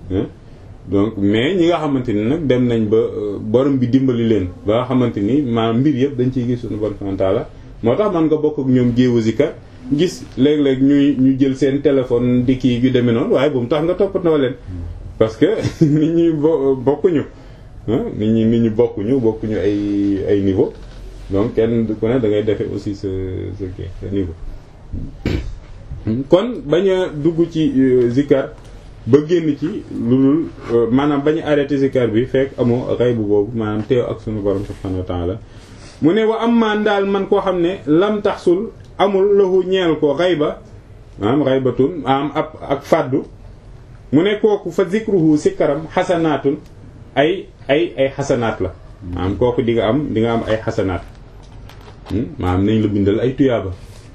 donc mais ñi nga xamante ni nag dem nañ ba borom bi dimbali leen ba nga xamante ni maanaam mbir yëpp dañ ciy gis suñu borom subhanahu wa ta'ala moo tax man nga bokk ak ñoom jéewu zikar gis léeg-léeg ñuy ñu jël seen téléphone di kii yu demee noonu waaye bu mu tax nga toppatoo leen parce que nit ñi bo bokkuñu nit ñi nit ñi bokkuñu bokkuñu ay ay niveau donc kenn ku ne da ngay defee aussi sa sa kii sa niveau kon bañ a dugg ci zikar ba génn ci lu dul maanaam bañ a arrêté zikar bi fekk amoo xay bu boobu maanaam teew ak sunu borom subhanahu wa ta'ala mu ne wa am maan daal man koo xam ne lam taxsul amul lahu ñeel ko xayba maanaam xaybatun am ab ak fàddu mu ne kooku fa zikruhu sikkaram xasanaatun ay ay ay xasanaat la maanaam kooku di nga am di nga am ay xasanaat maanaam nañ la bindal ay tuyaaba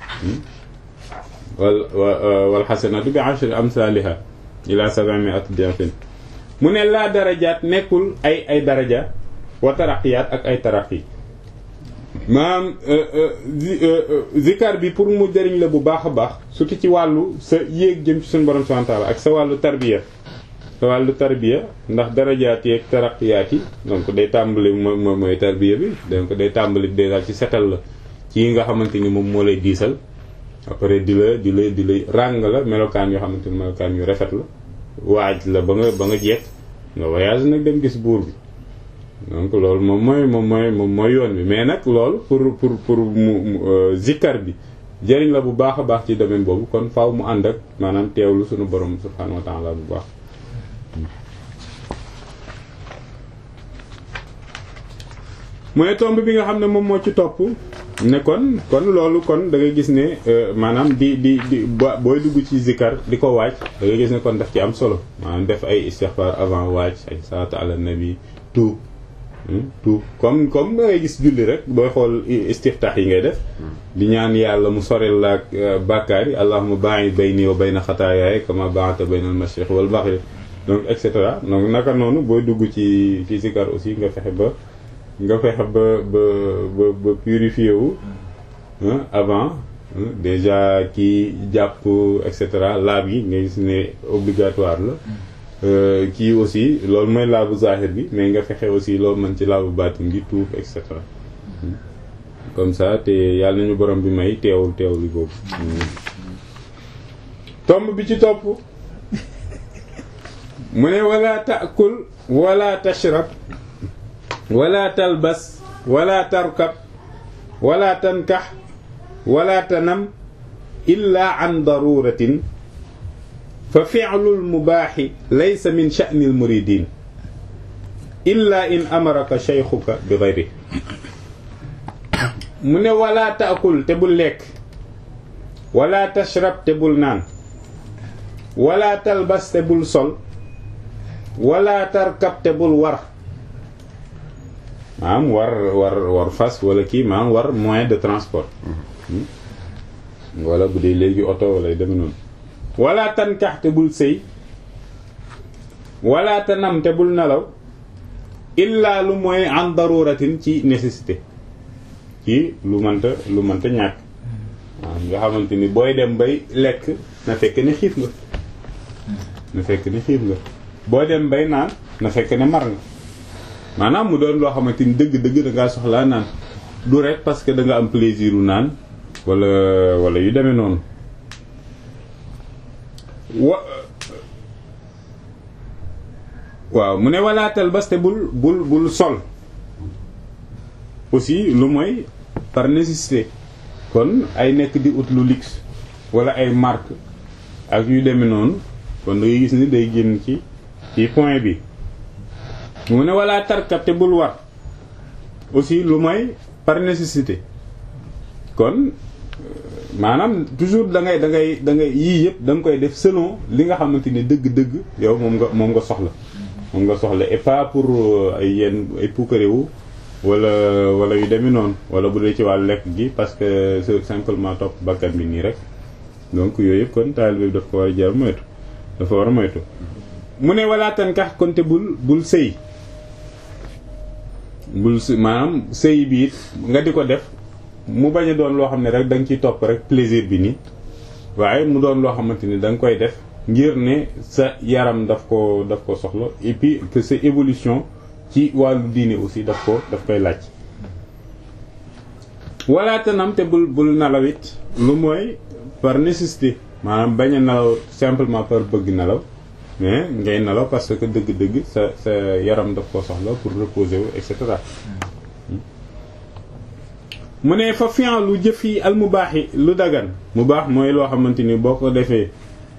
wal wal xasanaatu bi ashri amsaaliha ila sab'imi'ati di'fin mu ne laa darajaat nekkul ay ay daraja wa taraqiyaat ak ay taraqi maanaam zikar bi pour mu jëriñ la bu baax a baax surtout ci wàllu sa yéeg jëm ci suñu borom subhanahu wa ta'ala ak sa wàllu tarbiya sa wàllu tarbiya ndax darajaat yi ak taraqiyaat yi donc day tàmbali mooy mooy tarbiya bi donc day tàmbali déjà ci setal la ci yi nga xamante ni moom moo lay diisal après di la di la di la ràng la melokaan yoo xamante ni melokaan yu rafet la waaj la ba nga ba nga jeex nga voyage nag dem gis buur bi donc loolu moom mooy moom mooy moom mooy yoon bi mais nag loolu pour pour pour mu zikkar bi jëriñ la bu baax a baax ci domaine boobu kon faaw mu ànd ak maanaam teewlu suñu borom subhanahu wa ta'ala bu baax mu ne tomb bi nga xam ne moom moo ci topp ne kon kon loolu kon da ngay gis ne maanaam di di di booy dugg ci zikkar di ko waaj da ngay gis ne kon daf ci am solo maanaam def ay istighfar avant waaj ay salaatu ala nabi tuub tuub comme comme da ngay gis julli rek booy xool istiftaax yi ngay def di ñaan yàlla mu sorel la ak bàkkaar yi allahumma ba'id bayni wa bayna xataayaaya kama ba'adta bayna al-mashriq wal maghrib donc et cetera donc naka noonu booy dugg ci ci zikar aussi nga fexe ba nga fexe ba ba ba ba purifié wu avant déjà kii jàpp et cetera laab yi nga gis ne obligatoire la kii aussi loolu mooy laabu zahir bi mais nga fexe aussi loolu mën ci laabu baatin gi tuub et cetera comme ça te yàlla nañu borom bi may teewul teewul boobu tomb bi ci topp mu ne wala taakul wala tashrab wala talbas wala tarkab wala tankax wala tanam illa an daruratin fa fi'lul mubaaxi laysa min sha'nil muridin illa in amaraka shaykhuka bi ghayri mu ne wala taakul te bul lekk wala tashrab te bul naan wala talbas te bul sol wala tarkab te bul war maanaam war war war fas wala kii maanaam war moyen de transport wala bu dee léegi oto wala deme noonu wala tankax te bul sëy wala tanam te bul nelaw illa lu mooy en daruratin ci nécessité ci lu mënta lu mënta ñàkk waaw nga xamante ni booy dem bay lekk na fekk ne xiif nga na fekk ne xiif nga boo dem bay naan na fekk ne mar nga maanaam mu doon loo xamante ni dëgg-dëgg da ngaa soxlaa naan du rek parce que da nga am plaisir u naan wala wala yu demee noonu wa waaw mu ne walaatal bas te bul bul bul sol aussi lu mooy par nécessité kon ay nekk di ut lu luxe wala ay marque ak yu demee noonu kon da ngay gis ni day génn ci ci point bi mu ne wala tarkab te bul war aussi lu mooy par nécessité kon maanaam toujours da ngay da ngay da ngay yii yëpp da nga koy def selon li nga xamante ni dëgg-dëgg yow moom nga moom nga soxla moom nga soxla et pas pour ay yenn ay puukarewu wala wala yu demee noonu wala bu dee ci wàllu lekk gi parce que c'est simplement topp bakkan bi nii rek donc yooyu yëpp kon taalibe bi daf ko war a jar moytu dafa war a moytu mu ne wala tankax kon te bul bul sëy bul maanaam sëy bi it nga di ko def mu bañ a doon loo xam ne rek da nga ciy topp rek plaisir bi nii waaye mu doon loo xamante ni da nga koy def ngir ne sa yaram daf ko daf ko soxla et puis que sa évolution ci wàllu diine aussi daf ko daf koy laaj wala tanam te bul bul nalawit lu mooy par nécessité maanaam bañ a nelaw simplement par bëgg nelaw mais ngay nelaw parce que dëgg-dëgg sa sa yaram daf ko soxla pour reposer wu et cetera mu ne fa fian lu jëf yi al mu baax yi lu dagan mu baax mooy loo xamante ni boo ko defee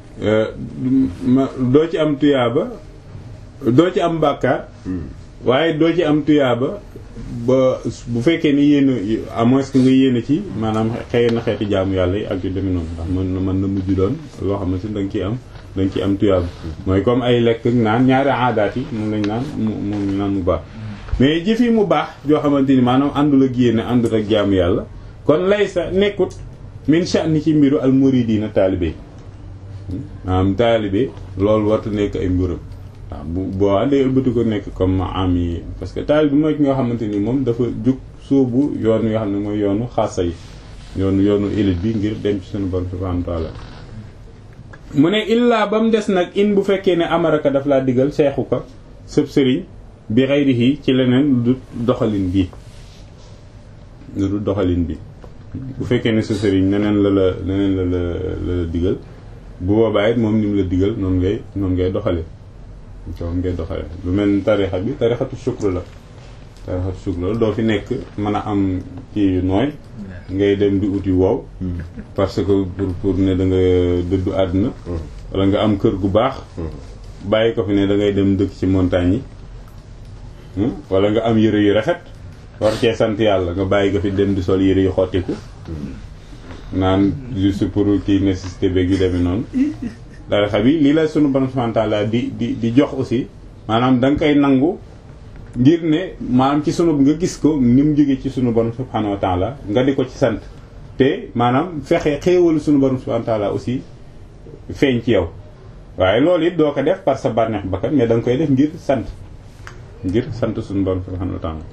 doo ci am tuyaaba doo ci am bàkkaar waaye doo ci am tuyaaba ba bu fekkee ni yéen à moins que nga yéene ci maanaam xëy na xeeti jaamu yàlla yi ak yu demee noonu ndax mën na mën na mujj doon loo xamante ni da nga ciy am da nga ciy am tuyaaba mooy comme ay lekk ak naan ñaari aadaat yi moom lañ naan mu moom naan mu baax mais jëf yi mu baax joo xamante ni maanaam àndul ak yéene àndul ak jaamu yàlla kon lay sa nekkut min sha'ni ci mbiru al muridina taalibe maanaam taalibe loolu wartu nekk ay mbiram waaw bu boo day ëlbati ko nekk comme am yi parce que taalibe mooy ki nga xamante ni moom dafa jug sóobu yoon yoo xam ne mooy yoonu xaasa yi yoonu yoonu élite bi ngir dem ci sunu borom subhanahu wa ta'ala mu ne illaa ba mu des nag in bu fekkee ne amaraka daf laa digal seexu ko sëb sëriñ bi xayrihi ci leneen lu doxalin bi lu du doxalin bi bu fekkee ne sa sëriñ neneen la la neneen la la la digal bu boobaa it moom ni mu la digal noonu ngay noonu ngay doxale noonu ngay doxale lu mel ni tarixa bi tarixatu shukr la tarixatu shukr la doo fi nekk mën a am ci nooy ngay dem di uti wow parce que pour pour ne da nga dëddu àdduna wala nga am kër gu baax bàyyi ko fi ne da ngay dem dëkk ci montagne yi wala nga am yëre yu rafet war cee sant yàlla nga bàyyi ko fi dem di sol yëre yu xottiku naan juste pour kii nécessité beeg yu demee noonu dara xam yi lii la sunu borom subhanahu wa ta'ala di di di jox aussi maanaam da nga koy nangu ngir ne maanaam ci sunu nga gis ko ni mu jógee ci sunu borom subhanahu wa ta'ala nga di ko ci sant te maanaam fexe xéewalu sunu borom subhanahu wa ta'ala aussi feeñ ci yow waaye loolu it doo ko def par sa bànneex bakkan mais da nga koy def ngir sant ngir sant suñu borom subhanahu wa ta'ala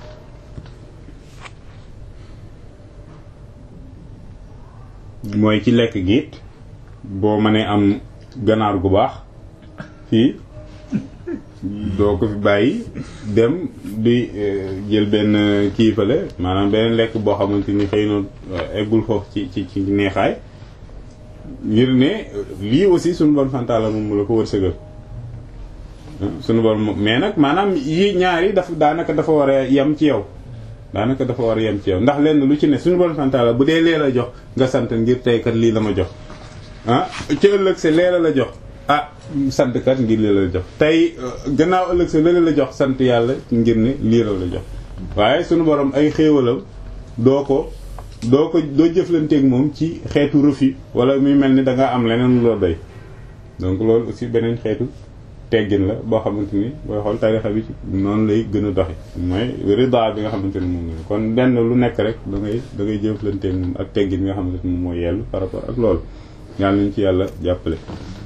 mooy ci lekk gi it boo mënee am ganaar gu baax fii doo ko fi bàyyi dem di jël benn kiifale maanaam beneen lekk boo xamante ni xëy na eggul foofu ci ci ci neexaay ngir ne lii aussi suñu bon fantaala moom mu la ko wërsëgal suñu bon mais nag maanaam yi ñaari dafa daanaka dafa war a yem ci yow daanaka dafa war a yem ci yow ndax lenn lu ci ne suñu bon fantaala bu dee lee la jox nga sant ngir tey kat lii la ma jox ah ci ëllëg sa lee la la jox ah sant kat ngir lii la la jox tey gannaaw ëllëg sa lële la jox sant yàlla ngir ne lii la la jox waaye suñu borom ay xéewalam doo ko doo ko doo jëflanteeg moom ci xeetu refus wala muy mel ni da nga am leneen loo doy donc loolu aussi beneen xeetu teggin la boo xamante ni booy xool tarixa bi ci noonu lay gën a doxe mooy rida bi nga xamante ni moom la kon benn lu nekk rek da ngay da ngay jëflanteeg moom ak teggin bi nga xamante ni moom mooy yellu par rapport ak loolu yàlla nañ ci yàlla jàppale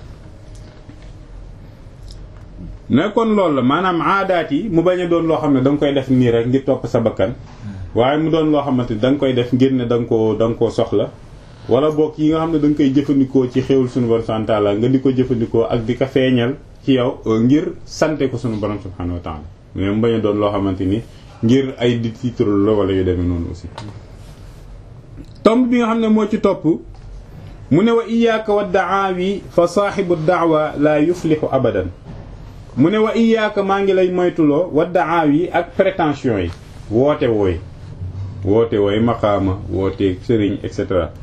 ne kon loolu la maanaam aadaat yi mu bañ a doon loo xam ne da nga koy def nii rek ngir topp sa bakkan waaye mu doon loo xamante ni da nga koy def ngir ne da nga koo da nga koo soxla wala boog yi nga xam ne da nga koy jëfandikoo ci xéwul suñu borom subhanahu wa ta'ala nga di ko jëfandikoo ak di ko feeñal ci yow ngir sante ko suñu borom subhanahu wa ta'ala mais mu bañ a doon loo xamante ni ngir ay di titre la wala yu demee noonu aussi tomb bi nga xam ne moo ci topp mu ne wa iyyaka wa da'awi fa saahibu da'wa la yuflihu abadan mu ne wa iyyaka maa ngi lay moytuloo wa da'awi ak prétention yi woote wooy woote wooy maqaama woote sëriñ et cetera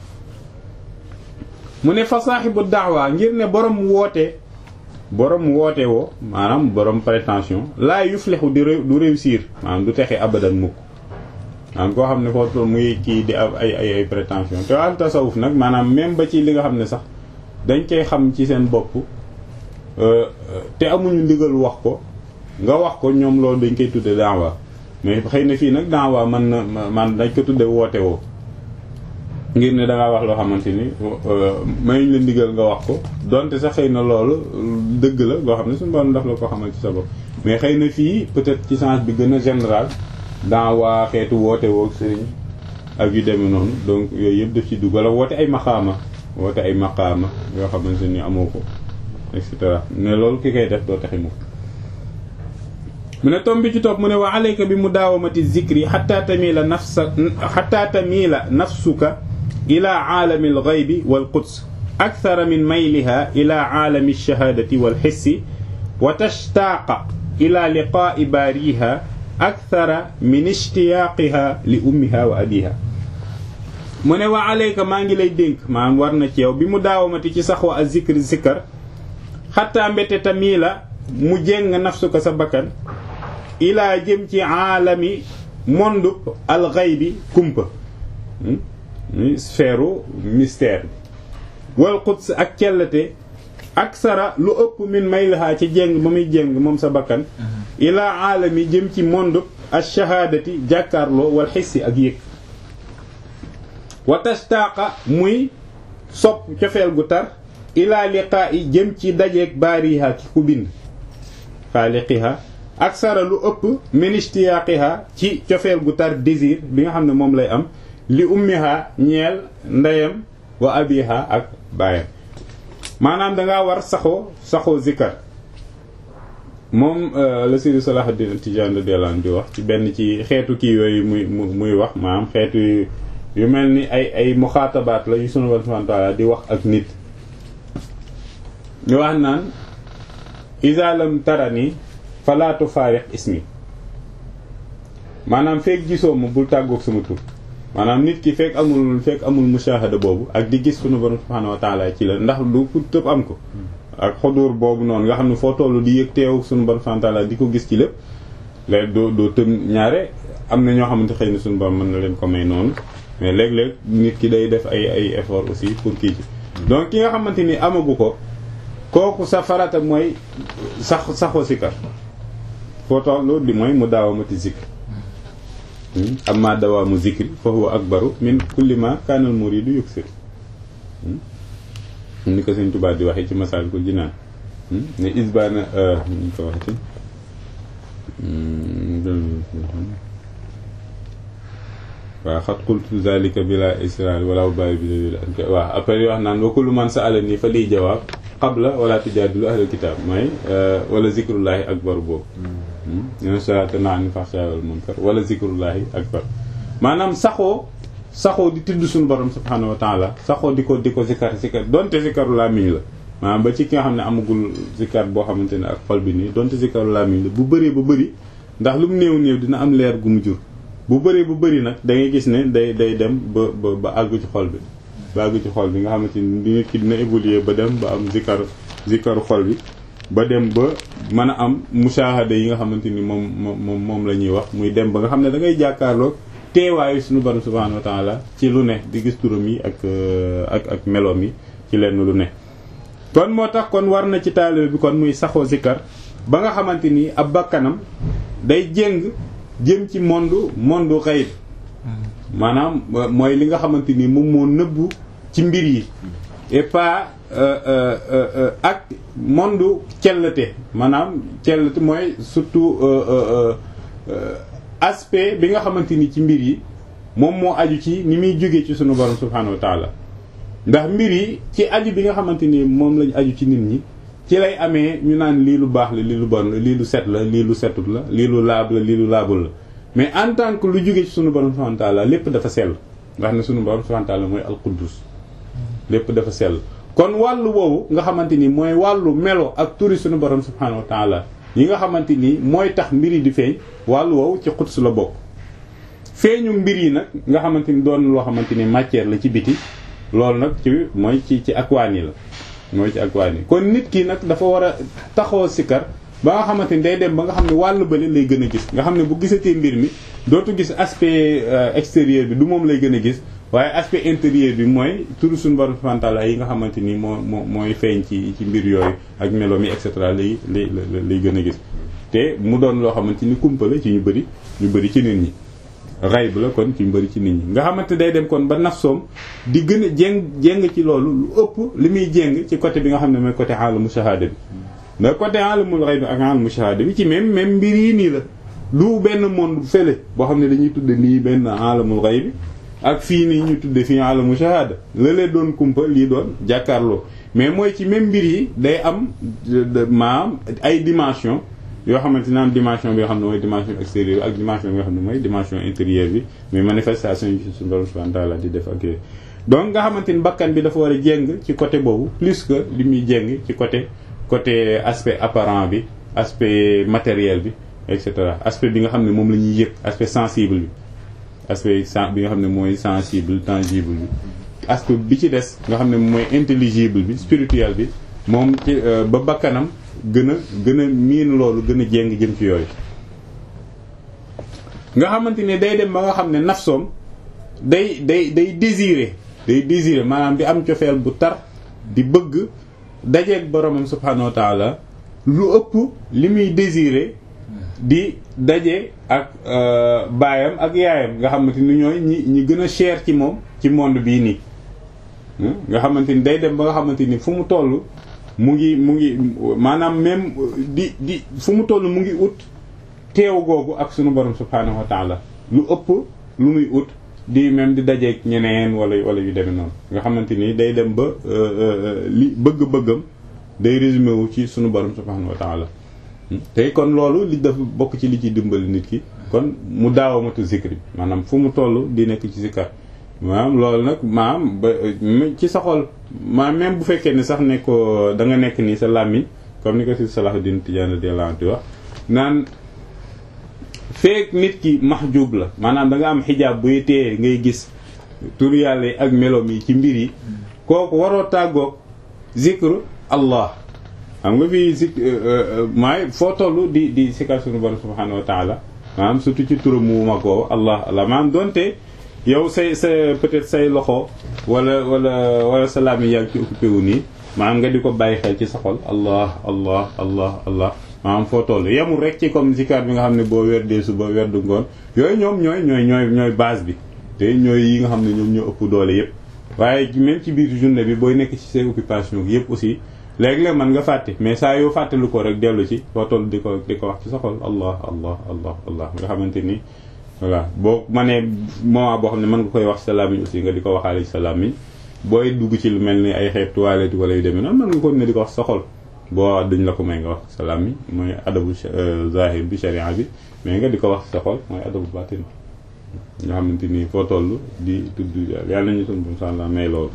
mu ne fa saaxibu daawa ngir ne borom woote borom woote woo maanaam borom prétention laa yuflixu di du réussir maanaam du texe abadan mukk maanaam koo xam ne foo toll muy kii di ab ay ay ay prétention te al tasawuf nag maanaam même ba ci li nga xam ne sax dañ koy xam ci seen bopp te amuñu ndigal wax ko nga wax ko ñoom loolu dañ koy tudde daawa mais xëy na fii nag daawa man na man dañ ko tudde woote woo ngir ne dangaa wax loo xamante ni mayuñ la ndigal nga wax ko donte sax xëy na loolu dëgg la loo xam ne suñu borom daf la ko xamal ci sa bopp mais xëy na fii peut-être ci sens bi gën a général daawa xeetu woote woo sëriñ ak yu demee noonu donc yooyu yëpp daf ci dugg wala woote ay maqaama woote ay maqaama yoo xamante ni amoo ko et cetera ne loolu ki koy def doo taxi mu mu ne tom bi ci topp mu ne wa alayka bi mudaawamati zikri xatta tamila nafsa xatta tamila nafsuka ila aalami alxaybi walquds akthara min mayliha ila aalami alshahadati walxissi wa tashtaaqa ila liqaa'i baariha akthara min ishtiyaaqiha li ummiha wa abiha mu ne wa alayka maa ngi lay dénk maanaam war na ci yow bi mu daawamati ci saxwa a zikri zikkar xatta mbete tamila mu jéng nafsuka sa bakkan ilaa jëm ci aalami mondub alxaybi kumpa sphère mystère bi wal quds ak cellate ak sara lu ëpp min maylahaa ci jéng ba muy jéng moom sa bakkan ilaa aalami jëm ci mondub ash-shahaadati jàkkaarloo wal xissi ak yëg wa tashtaaqa muy sopp cofeel gu tar ilaa liqaa i jëm ci dajeeg baariha ki ku bind xaaliqiha ak sara lu ëpp min ishtiyaaqiha ci cofeel gu tar désir bi nga xam ne moom lay am li ummiha ñeel ndeyam wa abiha ak baayam maanaam dangaa war saxoo saxoo zikkar moom la Seydi Salahuddin Tijaan radiyallahu anhu di wax ci benn ci xeetu kii yooyu muy muy wax maanaam xeetu yu mel ni ay ay muxaatabaat la yu sunu Boroom subhaanahu wa ta'aala di wax ak nit ñu wax naan iza lam tarani fala tufaariq ismi maanaam fekk gisoo ma bul tàggoog sama tur maanaam nit ki fekk amul fekk amul mushahada boobu ak di gis sunu borom subhanahu wa ta'ala ci la ndax du ku tëb am ko ak xudur boobu noonu nga xam ne foo tollu di yëg teew sunu borom subhanahu wa ta'ala di ko gis ci lépp léegi doo doo tëb ñaare am na ñoo xamante xëy na sunu borom mën na leen ko may noonu mais léeg-léeg nit ki day def ay ay effort aussi pour kii ci donc ki nga xamante ni amagu ko kooku sa farata mooy sax saxoo sikar foo tollu di mooy mu daawamati zikr amma dawaamu zikri fa huwa akbaru min kulli ma kaanal muridu yuksir ni ko sëñ Tuubaa di waxee ci Masaalikul Jinaan ne isbaana ñu ko waxee waaw xat qultu zalika bila israr wala bàyyi bi waaw après wax naan wa kullu man sa'ala nii fa liy jawaab qabla wala tujaadilu ahlal kitaab mooy wala zikrullahi akbar boobu ñen salata naani faxsha wal munkar wala zikrullahi akbar maanaam saxoo saxoo di tudd suñu borom subhanahu wa taala saxoo di ko di ko zikar zikar donte zikaru làmmiñ la maanaam ba ci ki nga xam ne amagul zikar boo xamante ne ak xol bi nii donte zikaru làmmiñ la bu bëree ba bëri ndax lu mu néew néew dina am leer gu mu jur bu bëree bu bëri nag da ngay gis ne day day dem ba ba ba àgg ci xol bi ba àgg ci xol bi nga xamante ni nit ki dina évoluer ba dem ba am zikar zikaru xol bi ba dem ba mën a am mushahada yi nga xamante ni moom moom moom la ñuy wax muy dem ba nga xam ne da ngay jàkkaarloog teewaayu suñu borom subhanahu wa taala ci lu ne di gis turam yi ak ak ak meloom yi ci lenn lu ne kon moo tax kon war na ci taalibe bi kon muy saxoo zikar ba nga xamante ni ab bakkanam day jéng jëm ci monde monde xayb maanaam mooy li nga xamante ni moom moo nëbbu ci mbir yi et pas ak monde cellate maanaam cellate mooy surtout aspect bi nga xamante ni ci mbir yi moom moo aju ci ni muy jógee ci sunu borom subhanahu wa taala ndax mbir yi ci aju bi nga xamante ni moom lañ aju ci nit ñi ci lay amee ñu naan lii lu baax la lii lu bon la lii lu set la lii lu setut la lii lu laab la lii lu laabul la mais en tant que lu jóge ci sunu borom subhanahu wa taala lépp dafa sell nga xam ne sunu borom subhanahu wa taala mooy alquddus lépp dafa sell kon wàllu woowu nga xamante ni mooy wàllu melo ak turi sunu borom subhanahu wa taala yi nga xamante ni mooy tax mbir yi di feeñ wàllu woowu ci xuds la bokk feeñu mbir yi nag nga xamante ni doon loo xamante ni matière la ci biti loolu nag ci mooy ci ci akwaan yi la mooy ci akwaan yi kon nit ki nag dafa war a taxoo sikar ba nga xamante ni day dem ba nga xam ne wàllu bële lay gën a gis nga xam ne bu gisatee mbir mi dootu gis aspect extérieur bi du moom lay gën a gis waaye aspect intérieur bi mooy turu suñu borom subhanahu wa ta'ala yi nga xamante ni moo moo mooy feeñ ci ci mbir yooyu ak melo mi et cetera lay lay lay gën a gis te mu doon loo xamante ni kumpa la ci ñu bëri ñu bëri ci nit ñi xayb la kon ci ñu bëri ci nit ñi nga xamante day dem kon ba nafsoom di gën a jéng jéng ci loolu lu ëpp li muy jéng ci côté bi nga xam ne mooy côté alamu shahada bi mais côté alamul xayb ak alamu shahada bi ci même même mbir yi nii la du benn monde fële boo xam ne dañuy tudde nii benn alamul xayb bi ak fii nii ñu tudde fii alamu shahada la lee doon kumpa lii doon jàkkaarloo mais mooy ci même mbir yi day am maam ay dimension yoo xamante ne am dimension bi nga xam ne mooy dimension extérieure ak dimension bi nga xam ne mooy dimension intérieure bi mais manifestation yi ci suñu borom subhanahu wa ta'ala di def ak yooyu donc nga xamante ni bakkan bi dafa war a jéng ci côté boobu plus que li muy jéng ci côté côté aspect apparent bi aspect matériel bi et cetera aspect bi nga xam ne moom la ñuy yëg aspect sensible bi aspect bi nga xam ne mooy sensible tangible bi aspect bi ci des nga xam ne mooy intelligible bi spirituel bi moom ci ba bakkanam gën a gën a miin loolu gën a jéng jëm ci yooyu nga xamante ne day dem ba nga xam ne nafsoom day day day désirer day désirer maanaam di am cofeel bu tar di bëgg dajeeg boromam subhanahu wa taala lu ëpp li muy désirer di daje ak baayam ak yaayam nga xamante ni ñooy ñi ñi gën a cher ci moom ci monde bii nii nga xamante ni day dem ba nga xamante ni fu mu toll mu ngi mu ngi maanaam même di di fu mu toll mu ngi ut teew googu ak sunu borom subhanahu wa taala lu ëpp lu muy ut di même di dajeeg ñeneen wala wala yu demee noonu nga xamante ni day dem ba li bëgg-bëggam day résumé wu ci sunu borom subhanahu wa taala tey kon loolu li dafa bokk ci li ci dimbali nit ki kon mu daawamatu zikri maanaam fu mu toll di nekk ci zikar maanaam loolu nag maam ba ci sa xol maam même bu fekkee ne sax ne ko da nga nekk nii sa làmmiñ comme ni ko si Salahuddin Tijaani radiyallahu anhu wax naan feek nit ki mahjub la maanaam da nga am xijaab buy tee ngay gis tur yàlla yi ak meloom yi ci mbir yi kooku waroo tàggoog zikru allah xam nga fii zik maay foo toll di di sikar sunu borom subhanahu wa taala maanaam surtout ci turam mu mag woowu allah allah maanaam donte yow say sa peut-être say loxo wala wala wala sa làmmiñ yaa ngi ci occupé wu nii maanaam nga di ko bàyyi xel ci sa xol allah allah allah allah maanaam foo toll yemul rek ci comme zikar bi nga xam ne boo werdee suba werdu ngoon yooyu ñoom ñooy ñooy ñooy ñooy base bi te ñooy yi nga xam ne ñoom ñoo ëpp doole yépp waaye même ci biir journée bi booy nekk ci say occupation yëpp aussi léeg-léeg mën nga fàtte mais saa yoo fàttelu ko rek dellu ci foo toll di ko di ko wax ci sa xol allah allah allah allah nga xamante ni voilà boo mënee moment boo xam ne mën nga koy wax sa làmmiñ aussi nga di ko waxaale ci sa làmmiñ booy dugg ci lu mel ni ay xeet toilette wala yu demee noonu mën nga ko ne di ko wax sa xol boo duñ la ko may nga wax sa làmmiñ mooy adabu zahir bi sharia bi mais nga di ko wax sa xol mooy adabu batin nga xamante ni foo toll di tudd yàlla nañu sunu bon sànla may loolu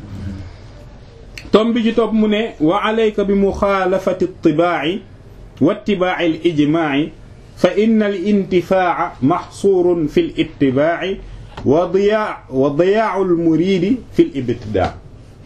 tom bi ci topp mu ne wa alayka bi muxaalafati tibaa'i wa ittibaa'i al ijmaa'i fa inna al intifaa'a maxsuurun fi l ittibaa'i wa diyaa wa diyaa'u al muriidi fi l ibtidaa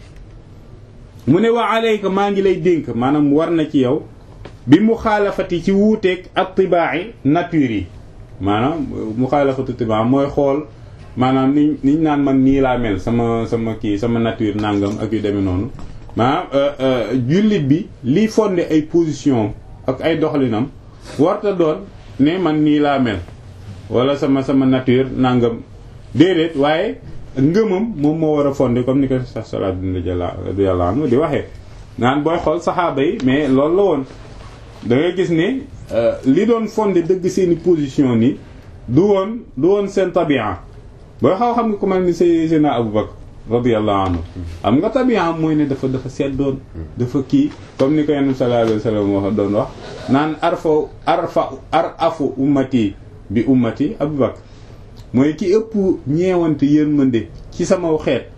mu ne wa alayka maa ngi lay dénk maanaam war na ci yow bi muxaalafati ci wuuteeg ak tibaa'i nature yi maanaam muxaalafatu tibaa mooy xool maanaam ni niñ naan man nii laa mel sama sama kii sama nature nangam ak yu demee noonu maanaam jullit bi liy fondé ay position ak ay doxalinam warta doon ne man nii laa mel wala sama sama nature nangam déedéet waaye ngëmam moom moo war a fondé comme ni ko sa salaat dina yàlla anu di waxee naan booy xool saxaaba yi mais loolu la woon da ngay gis ne li doon fondé dëgg seeni position ni du woon du woon seen tabia booy xaw xam nga ko mel ni say sena Abu Bakr radiyallahu anhu am nga tabia mooy ne dafa dafa seddoon dafa kii comme ni ko yenn sallallahu alayhi wasallam wax doon wax naan arfa arfa ar afu ummati bi ummati Abu Bakr mooy ki ëpp ñeewante yërmande ci sama xeet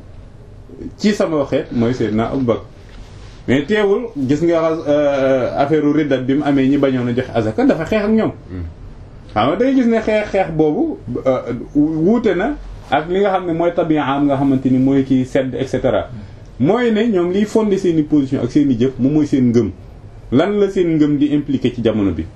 ci sama xeet mooy Seydina Abu Bakr mais teewul gis nga affaire u riddat bi mu amee ñi bañoon a joxe azaka dafa xeex ak ñoom xam nga day gis ne xeex xeex boobu wuute na ak li nga xam ne mooy tabiya am nga xamante ni mooy kii sedd et cetera mooy ne ñoom liy fondé seen i position ak seen i jëf moom mooy seen ngëm lan la seen ngëm di impliqué ci jamono bi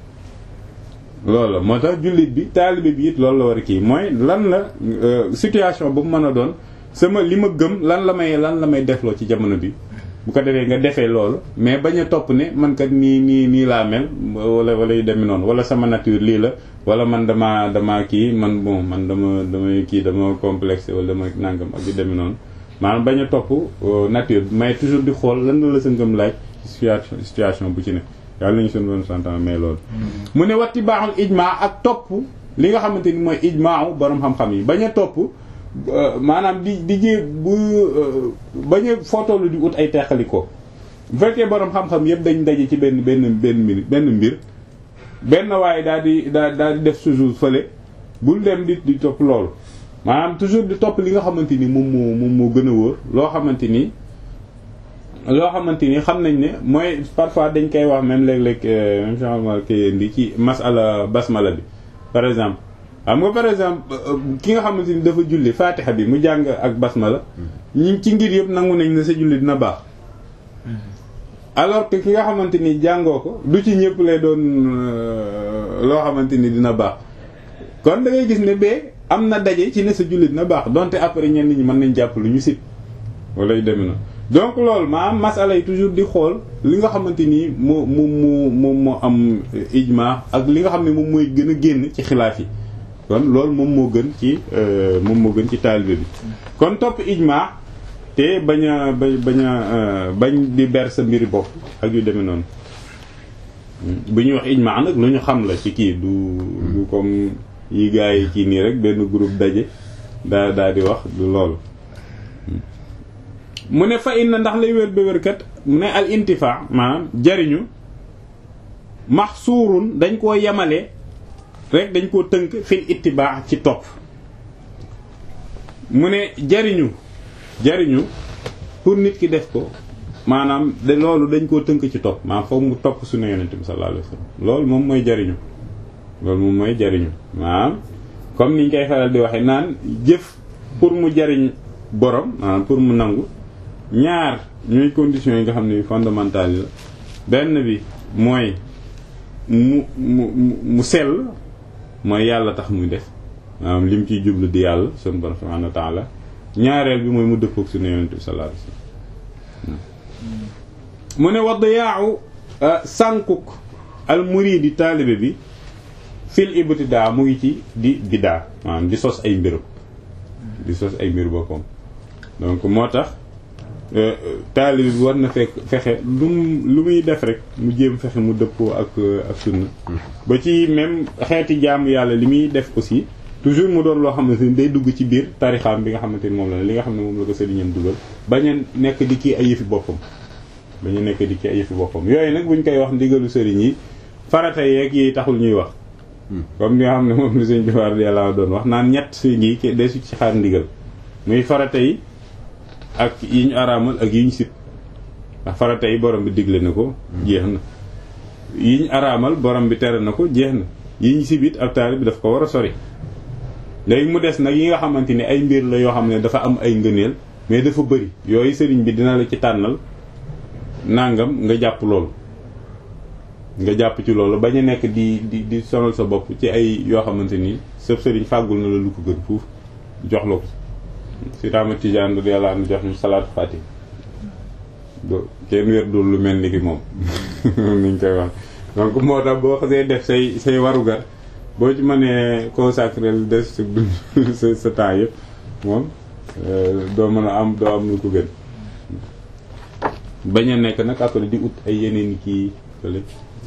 loolu la moo tax jullit bi taalibe bi it loolu la war a kii mooy lan la situation boobu mën a doon sama li ma gëm lan la may lan la may defloo ci jamono bi bu ko defee nga defee loolu mais bañ a topp ne man kat nii nii nii laa mel wala wala yu demee noonu wala sama nature lii la wala man dama dama kii man bon man dama damay kii dama complexe wala dama nangam ak yu demee noonu maanaam bañ a topp nature bi mais toujours di xool lan la sa ngëm laaj situation situation bu ci ne yàlla nañu seen doon santan mais loolu mu ne watti baaxul ijmaa ak topp li nga xamante ni mooy ijmaa borom xam-xam yi bañ a topp maanaam di di jée bu bañ a footoolu di ut ay teqalikoo bu fekkee borom xam-xam yëpp dañ daje ci benn benn benn mbir benn mbir benn waaye daal di daal daal di def toujours fële bul dem di di topp loolu maanaam toujours di topp li nga xamante ni moom moo moom moo gën a wóor loo xamante ni loo xamante ni xam nañ ne mooy parfois dañ koy wax même léeg-léeg même changement kay indi ci masala basmala bi par exemple xam nga par exemple ki nga xamante ni dafa julli fatiha bi mu jàng ak basmala ñi ci ngir yëpp nangu nañ ne sa julli dina baax alors que ki nga xamante ni jàngoo ko du ci ñëpp lay doon loo xamante ni dina baax kon da ngay gis ne bee am na daje ci ne sa julli dina baax donte après ñenn ñi mën nañ jàpp lu ñu sit wala yu demee na donc loolu maanaam masala yi toujours di xool li nga xamante ni moo moom moo moom moo am ijma ak li nga xam ne moom mooy gën a génn ci xilaaf yi kon loolu moom moo gën ci moom moo gën ci taalibe bi kon topp ijma te bañ a ba bañ a bañ di ber sa mbiri bopp ak yu demee noonu bu ñuy wax ijma nag lu ñu xam la ci kii du du comme yi gars yi kii nii rek benn groupe daje daa daa di wax du loolu mu ne fa inna ndax lay wér ba wérkat mu ne al intifa maanaam jariñu maxsuurun dañ koo yemale rek dañ koo tënk fil ittibaa ci topp mu ne jariñu jariñu pour nit ki def ko maanaam de loolu dañ koo tënk ci topp maanaam foog mu topp suñu yonent bi sallallahu alayhi wasallam loolu moom mooy jariñu loolu moom mooy jariñu maanaam comme niñ koy faral di waxe naan jëf pour mu jariñ borom maanaam pour mu nangu ñaar ñooy conditions yi nga xam ne fondamentales la benn bi mooy mu mu mu sell mooy yàlla tax muy def maanaam lim ciy jublu di yàlla sunu borom subhanahu wa ta'ala ñaareel bi mooy mu dëppook suñu yonent bi sallallahu alayhi wasallam mu ne wadd yaaw sànkuk al muridi taalibe bi fil ibtidaa mu ngi ci di bidaa maanaam di sos ay mbirum di sos ay mbir boppam donc moo tax taalibe bi war na fekk fexe lu mu lu muy def rek mu jéem fexe mu dëppoo ak ak sunna ba ci même xeeti jaamu yàlla li muy def aussi toujours mu doon loo xamante ni day dugg ci biir tarixaam bi nga xamante ni moom la li nga xam ne moom la ko sëriñam dugal bañ a nekk di kii ay yëfi boppam bañ a nekk di kii ay yëfi boppam yooyu nag buñ koy wax ndigalu sëriñ yi farata yeeg yi taxul ñuy wax comme ni nga xam ne moom la sëñ Jowaar yàlla doon wax naan ñett si ngi ke desu ci xaar ndigal muy farata yi ak yi ñu araamal ak yi ñu sib ndax farata yi borom bi digle na ko jeex na yi ñu araamal borom bi tere na ko jeex na yi ñu sib it ab taali bi daf ko war a sori léegi mu des nag yi nga xamante ni ay mbir la yoo xam ne dafa am ay ngëneel mais dafa bëri yooyu sëriñ bi dina la ci tànnal nangam nga jàpp loolu nga jàpp ci loolu bañ a nekk di di di sonal sa bopp ci ay yoo xamante ni sëf sëriñ fàggul na la lu ko gën fuuf jox la ko si taama tijaan du yàlla am jox ñu salaatu fati do kenn wér dul lu mel ni ki moom niñ koy wax donc moo tax boo xasee def say say warugar boo ci mënee consacré lu des sa dund sa sa temps yëpp moom doo mën a am doo am lu ko gën bañ a nekk nag après di ut ay yeneen kii fële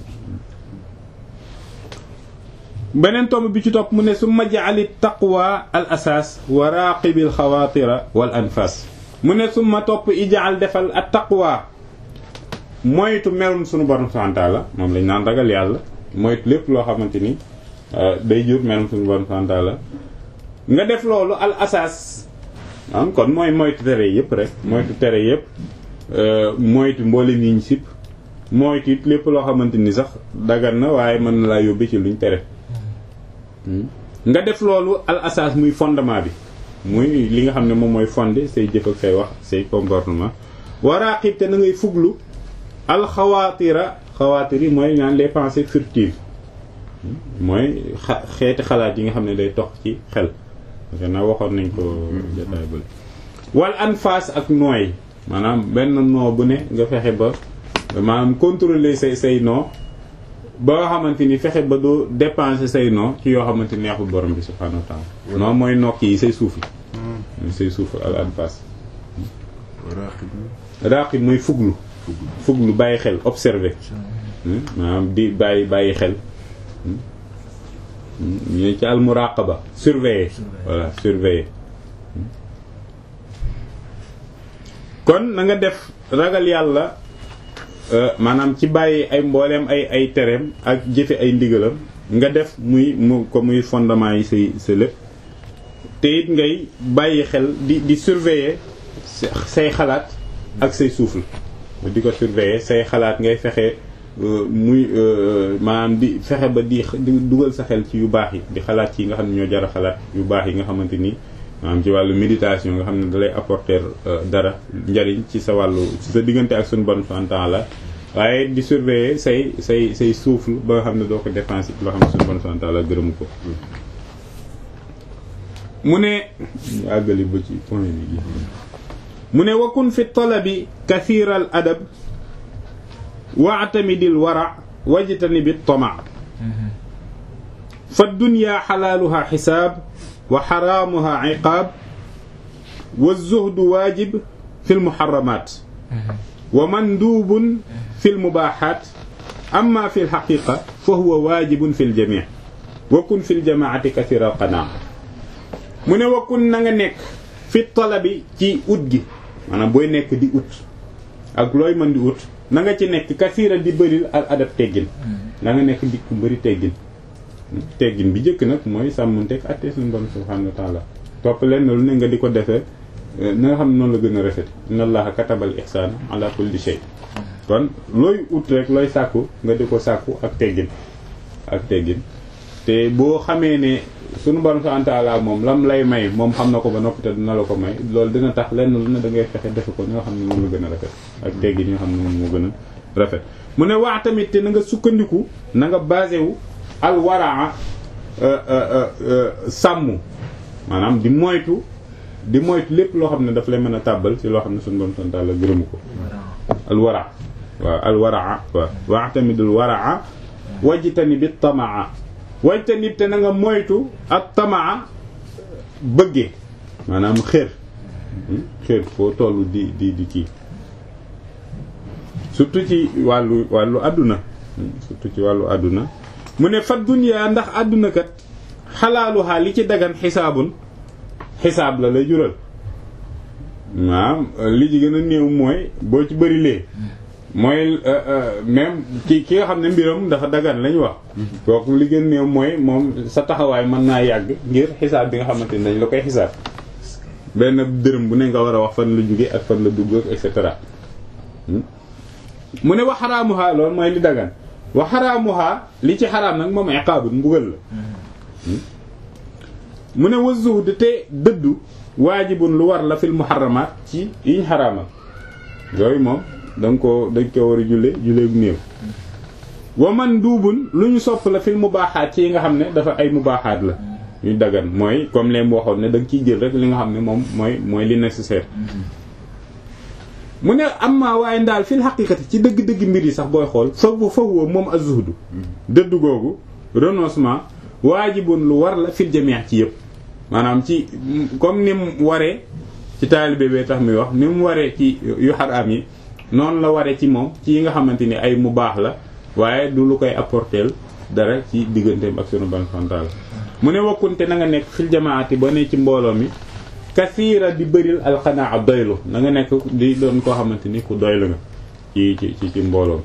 beneen tomb bi ci topp mu ne su ma jaali taqwa al asaas wa raqibil xawaatira wal anfas mu ne su ma topp ijaal defal at taqwa moytu melum sunu borom subhanahu wa ta'ala moom lañ naan ragal yàlla moytu lépp loo xamante ni day jur melum sunu borom subhanahu wa ta'ala nga def loolu al asaas am kon mooy moytu tere yëpp rek moytu tere yëpp moytu mboolem yi ñu sib moytu it lépp loo xamante ni sax dagan na waaye mën na laa yóbbe ci luñ tere nga def loolu al asaas muy fondement bi muy li nga xam ne moom mooy fondé say jëf ak say wax say comportement waraqib te na ngay fuglu al xawaatira xawaatir yi mooy ñaan les pensées furtives mooy xa xeeti xalaat yi nga xam ne day tox ci xel parce na waxoon nañ ko jotaay bale wal anfas ak nooy maanaam benn noo bu ne nga fexe ba maanaam contrôler say say noo ba nga xamante ni fexe ba doo dépenser say noo ci yoo xamante ni neexul borom bi subhanahu wa ta'ala non mooy nokk yi say suuf yi say suuf al anfas raqib mooy fuglu fuglu bàyyi xel observer maanaam di bàyyi bàyyi xel ñu ci al muraqaba surveiller voilà surveiller kon na nga def ragal yàlla maanaam ci bàyyi ay mbooleem ay ay tereem ak jëfe ay ndigalam nga def muy mu ko muy fondement yi say sa lépp te it ngay bàyyi xel di di surveiller say xalaat ak say souffle di ko surveiller say xalaat ngay fexe muy maanaam di fexe ba di dugal sa xel ci yu baax yi di xalaat ci yi nga xam ne ñoo jar a xalaat yu baax yi nga xamante ni maanaam ci wàllu méditation nga xam ne dalay apporter dara njariñ ci sa wàllu ci sa diggante ak suñu bon santan la waaye di surveiller say say say souffle ba nga xam ne doo ko dépenser loo xam ne suñu bon santan la gërëmu ko mu ne ñu àggali ba ci point bi mu ne wakun fi talabi kathiral adab waatamidil wara wajtani bi tama fa dunya xalaaluha xisaab wa xaraamuha iqaab wa zuhdu waajib fi lmuxaramaat wa manduubun fi lmubaaxaat amma fi lxaqiqa fa huwa waajibun fi ljamic wa kun fi ljamaati kathira alqanaa mu ne wa kun na nga nekk fi talabi ci ut gi maanaam booy nekk di ut ak looy mën di ut na nga ci nekk kathira di bëril al adab teggin na nga nekk di ku bëri teggin teggin bi njëkk nag mooy sàmmanteeg àtte suñu borom subhanahu wa ta'ala topp leen lu ne nga di ko defee na nga xam ne noonu la gën a rafet inna allaha katabal ihsana ala kulli shay kon looy ut rek looy sàkku nga di ko sàkku ak teggin ak teggin te boo xamee ne suñu borom subhanahu wa ta'ala moom lam lay may moom xam na ko ba noppi te dina la ko may loolu dina tax lenn lu ne da ngay fexe defe ko ñoo xam ne moom la gën a rafet ak teggin ñoo xam ne moom moo gën a rafet mu ne wax tamit te na nga sukkandiku na nga basé wu al waraa sàmm maanaam di moytu di moytu lépp loo xam ne daf lay mën a tàbbal ci loo xam ne suñu borom subhanahu wa ta'ala gërëmu ko al wara waaw al waraa waaw wax tamit al waraa wajtani bi tamaa wajtani te na nga moytu ak tamaa bëggee maanaam xër xeet foo toll di di di kii surtout ci wàllu wàllu àdduna surtout ci wàllu àdduna mu ne fat duniyaa ndax àdduna kat xalaaluhaa li ci dagan xisaabun xisaab la lay jural waaw li ci gën a néew mooy boo ci bëri lee mooy même ki ki nga xam ne mbiram dafa dagan lañ wax kooku li gën a néew mooy moom sa taxawaay mën naa yàgg ngir xisaab bi nga xamante ni dañ la koy xisaab benn dërëm bu ne nga war a wax fan la jóge ak fan la dugg ak et cetera mu ne wa xaraamuha loolu mooy li dagan wa xaraamuha li ci xaraam nag moom iqaabun mbugal la mu ne wa zuhd te dëddu waajibun lu war la fil muharramaat ci yiñ xaraamal yooyu moom danga ko dañ ko war a julle julle bu néew wa man duubun lu ñu sopp la fil mubaaxaat ci yi nga xam ne dafa ay mubaaxaat la ñu dagan mooy comme leen waxoon ne da nga ciy jël rek li nga xam ne moom mooy mooy li nécessaire mu ne amma waaye ndaal fil xaqiqati ci dëgg-dëgg mbir yi sax booy xool fa fa huwa moom az-zuhdu dëddu googu renoncement waajibun lu war la fil jamii ci yëpp maanaam ci comme ni mu waree ci taalibe bee tax muy wax ni mu waree ci yu xaraam yi noonu la waree ci moom ci yi nga xamante ni ay mu baax la waaye du lu koy apporteel dara ci digganteem ak sunu ban fantaal mu ne wakkunte na nga nekk fil jamaati ba ne ci mbooloo mi kasiira di bëril alxanaa doylu na nga nekk di doon koo xamante ni ku doylu nga ci ci ci ci mbooloo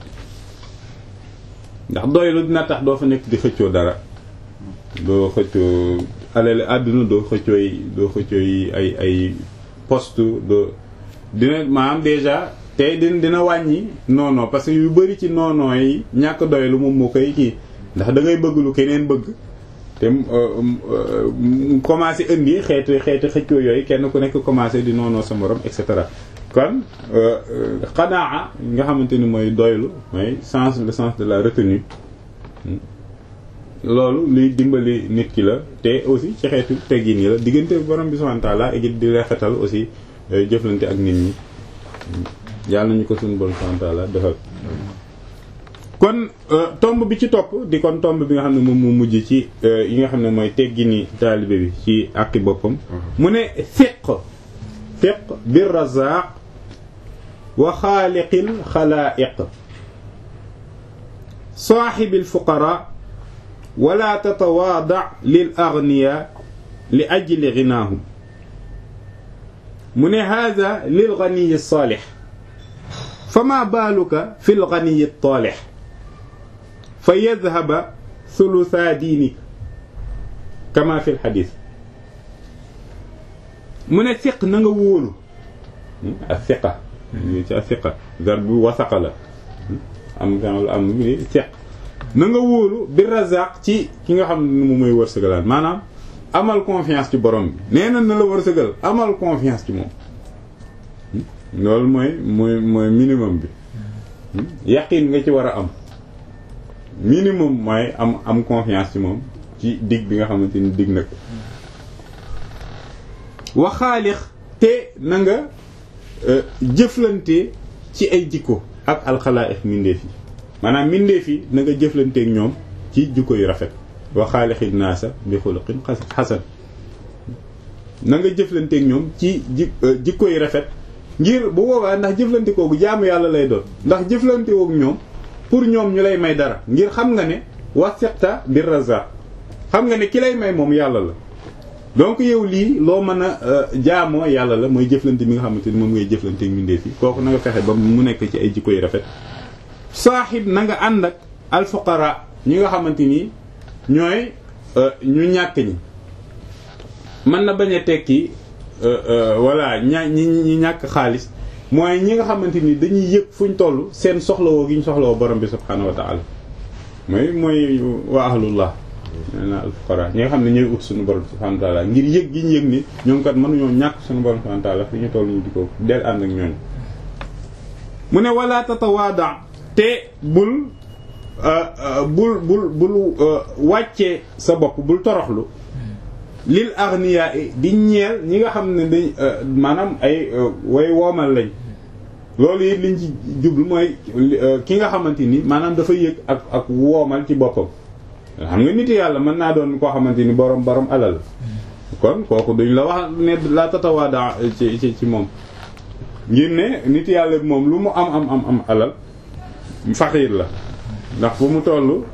ndax doylu dina tax doo fa nekk di xëccoo dara doo xëccoo alal àdduna doo xëccoo yi doo xëccoo yi ay ay poste doo dina maanaam déjà tey dina dina wàññi noonoo parce que yu bari ci noonoo yi ñàkk doylu moom moo koy kii ndax da ngay bëgg lu keneen bëgg te commencé indi xeeti xeeti xëccoo yooyu kenn ku nekk commencé di noonoo sa morom et cetera kon xanaa nga xamante ni mooy doylu mooy sens le sens de la retenue loolu luy dimbali nit ki la te aussi ci xeetu teggin yi la diggante borom bi subhanahu wa ta'ala ak di rafetal aussi jëflante ak nit ñi yàlla nañu ko suñu borom subhanahu wa ta'ala defal kon tomb bi ci topp di kon tomb bi nga xam ne moom mu mujj ci yi nga xam ne mooy teggini taalibe bi ci àqi boppam mu ne fiq fiq bir razaq wa xaaliqil xalaa'iq saaxibil fuqara wala tatawaada lil agniya li ajli ginaahum mu ne hada lil ganiyi saalix fama baaluka fi l ganiyi taalix fa yadhaba thulutha diinik kama fi lxadis mu ne fiq na nga wóolu a fiqa ci a fiqa gar bi wasaqa la am am ni fiq na nga wóolu bi razaq ci ki nga xam ne moom mooy wërsëgalaan maanaam amal confiance ci borom bi nee na na la wërsëgal amal confiance ci moom loolu mooy mooy mooy minimum bi yaqin nga ci war a am minimum mooy am am confiance ci moom ci dig bi nga xamante ni dig na ko waxaalix te na nga jëflante ci ay jikko ak alxalaaiq mindeef yi maanaam mindeef yi na nga jëflanteeg ñoom ci jikko yu rafet wa xaalixi naasa bi xuluqin xasan na nga jëflanteeg ñoom ci ji jikko yu rafet ngir bu boobaa ndax jëflante koogu jaamu yàlla lay doon ndax jëflante woog ñoom pour ñoom ñu lay may dara ngir xam nga ne wasiqta bir razaq xam nga ne ki lay may moom yàlla la donc yow lii loo mën a jaamoo yàlla la mooy jëflante bi nga xamante ni moom ngay jëflanteeg mindeef yi kooku na nga fexe ba mu nekk ci ay jikko yu rafet saaxib na nga ànd ak alfuqara ñi nga xamante ni ñooy ñu ñàkk ñi mën na bañ a tekki voilà ña ñi ñi ñàkk xaalis mooy ñi nga xamante ni dañuy yëg fuñ toll seen soxlawoo gi ñu soxlawoo borom bi subhaanahu wa ta'ala mooy mooy waa ahlullah na alfuqara ñi nga xam ne ñooy ut suñu borom subhaanahu wa ta'ala ngir yëg gi ñu yëg ni ñoom kat mënuñoo ñàkk suñu borom subhaanahu wa ta'ala fi ñu toll ñu di ko del ànd ak ñooñu mu ne wala tatawaada te bul bul bul bul wàccee sa bopp bul toroxlu lil aghniya di ñeel ñi nga xam ne dañ maanaam ay way woomal lañ loolu it liñ ci jublu mooy ki nga xamante ni maanaam dafa yëg ak ak woomal ci boppam xam nga nit yàlla mën naa doon koo xamante ni borom borom alal kon kooku duñ la wax ne la tatawaada ci ci ci moom ngir ne nit yàlla bi moom lu mu am am am am alal faqiir la ndax fu mu toll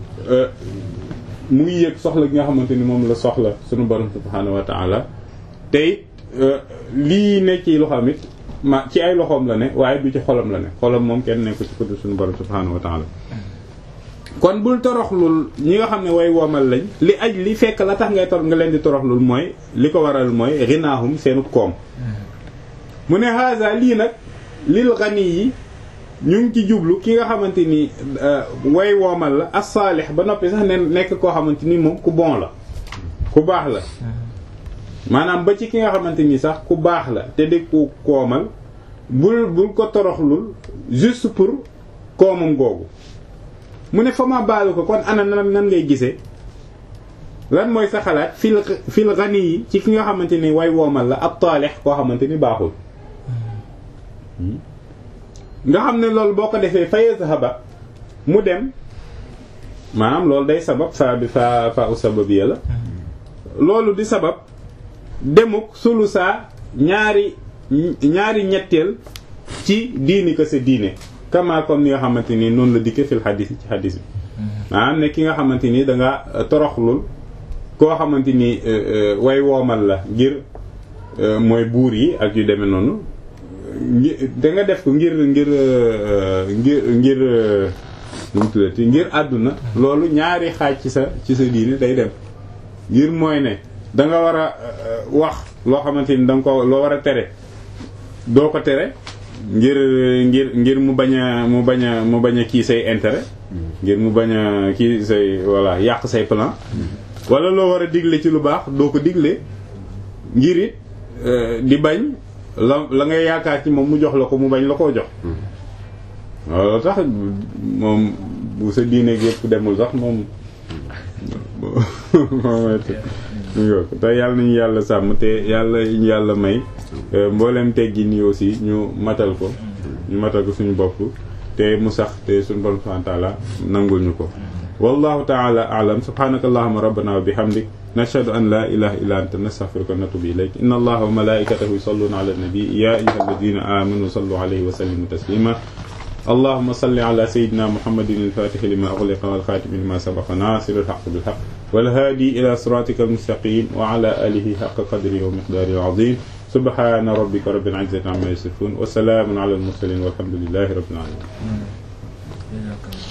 mu ngi yëg soxla gi nga xamante ni moom la soxla sunu borom subhaanahu wa ta'ala tey lii ne ci loxoom it ma ci ay loxoom la ne waaye du ci xolam la ne xolam moom kenn nekku ci ko du sunu borom subhaanahu wa ta'ala kon bul toroxlul ñi nga xam ne way womal lañ li aj li fekk la tax ngay torox nga leen di toroxlul mooy li ko waral mooy rinaahum seenu koom mu ne haza lii nag lil gani yi ñu ngi ci jublu ki nga xamante ni way woomal la as-salih ba noppi sax ne nekk koo xamante ni moom ku bon la ku baax la maanaam ba ci ki nga xamante ni sax ku baax la te di ku koomal bul bul ko toroxlul juste pour koomam googu mu ne fa ma baalu ko kon ana nan nan ngay gisee lan mooy sa xalaat fil fil gani yi ci ki nga xamante ni way woomal la ab taalix koo xamante ni baaxul nga xam ne loolu boo ko defee fa yazhaba mu dem maanaam loolu day sabab fa bi fa fa u sababiyya la loolu di sabab demuk sulu saa ñaari ñaari ñetteel ci diini ko sa diine kama comme ni nga xamante ni noonu la dikke fil xadis ci xadis bi maanaam ne ki nga xamante ni danga toroxlul koo xamante ni way woomal la ngir mooy buur yi ak yu demee noonu da nga def ko ngir ngir ngir ngir nu mu tuddati ngir àdduna loolu ñaari xaaj ci sa ci sa diine day dem ngir mooy ne da nga war a wax loo xamante ni da nga ko loo war a tere doo ko tere ngir ngir ngir mu bañ a mu bañ a mu bañ a kii say intérêt ngir mu bañ a kii say voilà yàq say plan wala loo war a digle ci lu baax doo ko digle ngir it di bañ la la ngay yaakaar ci moom mu jox la ko mu bañ la koo jox loolu tax moom bu sa diine yëpp demul sax moom te yàlla nañu yàlla sàmm te yàlla ñu yàlla may mboolem teggi nii aussi ñu matal ko ñu matal ko suñu bopp te mu sax te suñu borom subhanahu wa ta'ala nangul ñu ko wallahu ta'ala a'lam subhanaka allahumma rabbana wa bihamdik nashhadu an la ilaha illa anta nastaghfiruka wa natubu ilayk inna allaha wa malaikatahu yusalluna ala nabi ya ayyuhalladhina amanu sallu alayhi wa sallimu taslima اللهم صل على سيدنا محمد الفاتح لما أغلق والخاتم لما سبق ناصر الحق بالحق والهادي إلى صراطك المستقيم وعلى آله حق قدره ومقداره العظيم سبحان ربك رب العزة عما يصفون وسلام على المرسلين والحمد لله رب العالمين